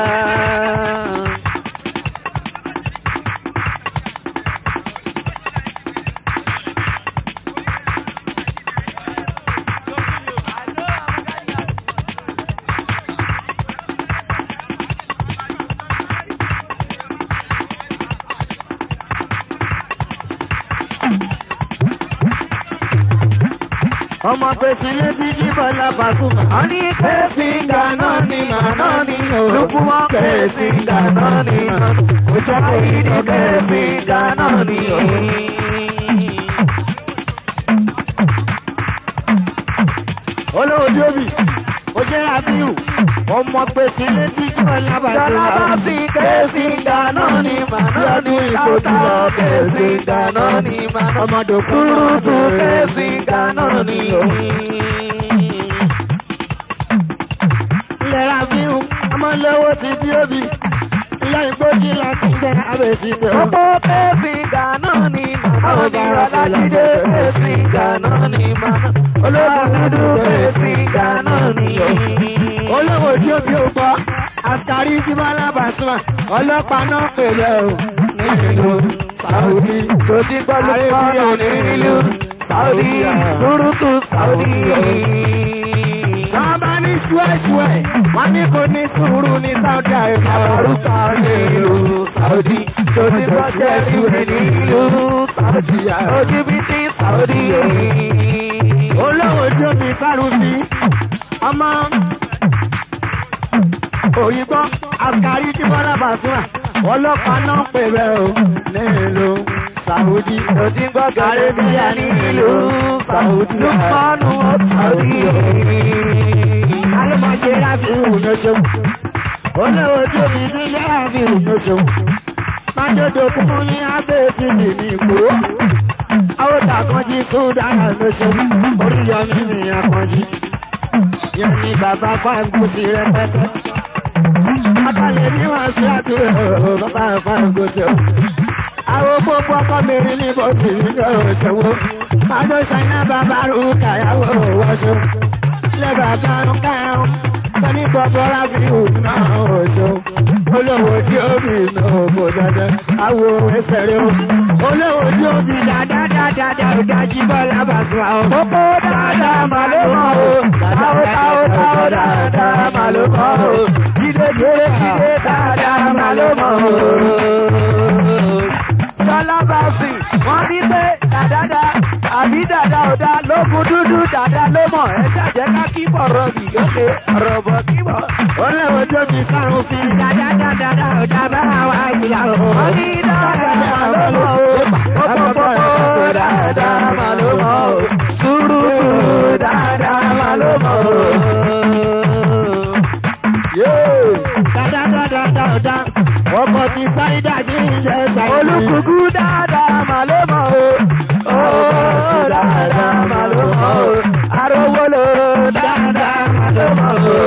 ọmọ pèsè létí jíbọ̀ lábàtúmọ̀. wọ́n ní pé Kẹ́sìngà náà ni màná ni o. lùkú wọn kẹ́sìngà náà ni Kò jẹ́ kó rí ìdí kẹ́sìngà náà ni. olówó jóbi ó jẹ́ àfihàn ọmọ pèsè létí jíbọ̀ Jọlá bá lábàtúmọ̀. fi kẹ́sìngà náà ni màná ni káwọ́tà kẹ́sìngà náà ni màná. ọmọdé Turutu kẹ́sìngà náà ni. ilẹ̀ àfihàn ọmọ lówó ti bí òbí ilé ìgbógi láti jẹ́ abẹ́sí tẹ̀. Gbogbo kẹ́sìngà náà ni màná ni Ọlájídé kẹ́sìngà náà ni màná. Olódùdú kẹ́sìngà náà ni. olówó tí ó bí ó gbọ́ àṣàrí tí bá lábàásùmá ọlọ́pàá náà pèlè o nílùú Saudi. Tó ti gbọ́ lùkọ́nù nílùú Saudi, Turutu Saudi. Wọ́n bá ní ṣúẹ̀ṣúẹ̀, wọ́n ní kò ní sùúrù ní Saudi Arabia. Àbárúkà nílùú Saudi, tó ti gbọ́ Chelsea nílùú Saudi, Ojúbítí Saudi. Olówó tí ó bí Sárùfí, ọmọ òyìnbó àṣàrí tí bọ́lá bàṣúmà ọlọ́pàá náà pèlè o nílùú Saudi. Tó ti gbọ́ Arabia nílùú Saudi, lùkọ́nù Saudi. alọ́mọṣẹ́ láti ìhùnà ṣeun olówó tí ó bí dílé láti ìhùnà ṣeun májèdè kún ní abẹ́ẹ̀sì tì ní ìgbòho àwọn tàkànjí sódàrà ló ṣeun oríyọmí ní akànjí yẹn ní bàbá fáńgòsì rẹpẹtẹ akálẹ̀ ní wọn sí àtúrò bàbá fáńgòsì o àwọn gbogbo ọkọ mẹ́rin ní bọ́sì nínú òṣèwọ́ májò ṣáínà bàbá rú kàyàwó wọ́ṣọ́ lẹ́bàá kan káyọ̀ pẹ̀lú gbogbo ráfíù náà ọ̀ṣọ́ olówó tí ó bì náà kò dandan àwo ẹsẹ̀ rẹ o olówó tí ó bì dáadáa ó dájú bọ́lá bàṣọ àwọn. Kókó dáadáa mà ló mọ̀ o, táwó táwó táwó dáadáa mà ló mọ̀ o, jíde jíde jíde dáadáa mà ló mọ̀ o. Jọlá Báfì, wọ́n ní pé dàdádá àbí dàdá ọ̀dá lókun dúdú dàdá ló mọ̀ ẹ ṣàjẹ́ ká kí bọ̀rọ̀ bì lókè ọ̀rọ̀ bọ̀ kí bọ̀. olówó tí ó bì sáwọn fi dáadáa ó dábàá wá ìyá o. Wọ́n ní dáadáa ló mọ̀ o, kókó dáadáa mà ló mọ̀ o, túrútù dáadáa mà ló mọ̀ o. dáadáa ọkọ̀ ti sáídà sí ìjẹ́ sáídà. olùkùkù dáadáa mà ló mọ̀ o. ó dáadáa mà ló mọ̀ o. arówólò dáadáa mà ló mọ̀ o.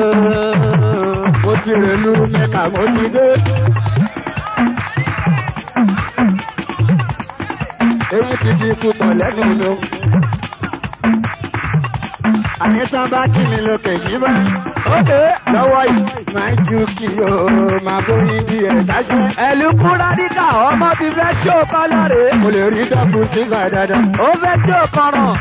mo ti rèlú mẹ́ka mo ti dé. èyí ti di púpọ̀ lẹ́nu ló. àníṣàn bá kí mi lókè jí bá ókè lọ́wọ́ yìí máa ju kí o máa bóyin bí ẹ̀ dáṣẹ́. ẹ̀lú kúrádìkà ọmọ ti fẹ́ ṣó kọ́lọ́ rè mo lè rí dọ́kù sígbà dáadáa. ó fẹ́ ṣó kọ́ràn.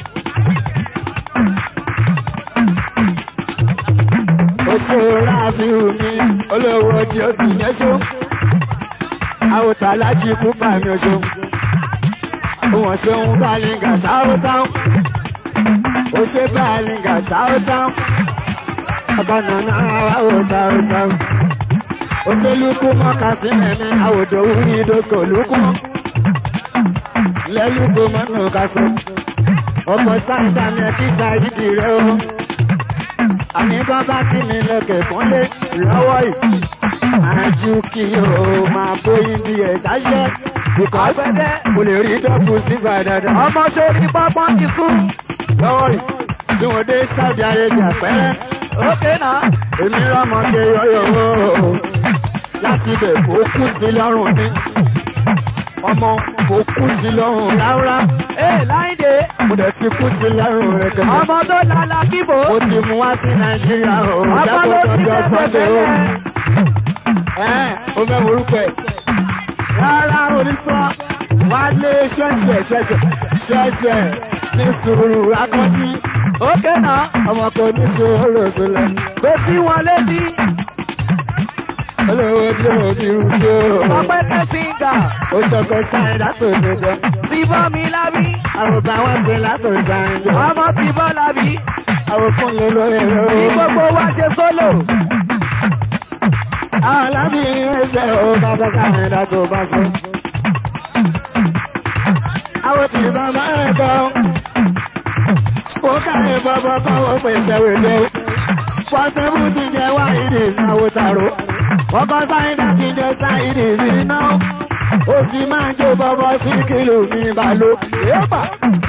oṣù ráàfin mi olówó tí ó kì í yẹ́sọ́. àwòtá láti kú pa mi oṣù. òwọ̀n ṣeun bálinga táwọn táwọn. ó ṣe bálinga táwọn táwọn. ọ̀kanà náà àwọ̀ táwọn táwọn. òṣèlúkú mọ́ka sí mẹ́mí àwòdò wúrí dókò lúkú. lẹ́lúkú mọ́nà kásán. ọkọ̀ sáńdà mi kí sáyidì rẹ o àní kan bá kí mi lókè fúnlé lọ́wọ́ yìí. àjù kí o máa bóyin bí ẹ̀dá ṣẹ́. because Àgbẹ̀dẹ. mo lè rí dọ́kù sígbà dáadáa. ọmọ sórí pápá ti sún. lọ́wọ́ yìí tí wọ́n dé Saudi Arabia pẹ́rẹ́. ókè náà. èmi rọ́mọdé yọ̀yọ̀ láti bẹ̀ kó kú sí lọ́rùn mi. ọmọ kò kú sí lọ́rùn ráúrá. ee láìdè mo dẹ̀ ti kú sí lọ́rùn rẹ̀ kẹ́kẹ́. ọmọ tó lala kíbo. mo ti mú wá sí Nàìjíríà o. ọmọ jábọ̀ ló ti dọ́jọ́ tẹ̀sẹ̀ Sunday o. tẹ́lẹ̀. Ẹ́n, o fẹ́ morúkọ ẹ̀. Rárá onísọ́, wá lé ṣẹ́ṣẹ́ ṣẹ́ṣẹ́ ṣẹ́ṣẹ́ ní sùúrù akọ́jí. ókè náà. Ọmọ kò ní sùúrù sílẹ̀. kò sí wọn létí. Olówó tí o ní irú sí o. ọpẹ́ kẹsìngà. Ó ṣọkọ sáyẹn látò ṣe jẹ. ti bọ́ mi lábí. Àwòbá wọn ṣe látò sáyẹn jẹ. ọmọ ti bọ́ lábí. Àwòkún ló lórí rẹ̀ kí o. gbogbo wa ṣe sólò. Àwọn alábìrin ẹsẹ̀ o bàbá sáyẹn látò bá sọ. Àwọn tí bàbá rẹ̀ kọ́. Ó káyé bọ́bọ́ sáwọn pèsè wèlé o. Pọ́sẹ́bù ti jẹ wáìnì ìnáwó tàró. Ọkọ̀ sáyidà ti jẹ sáyidì mi náà. Ó sì máa ń jó bọ́bọ́ sí kìlù mi bàló. Yóò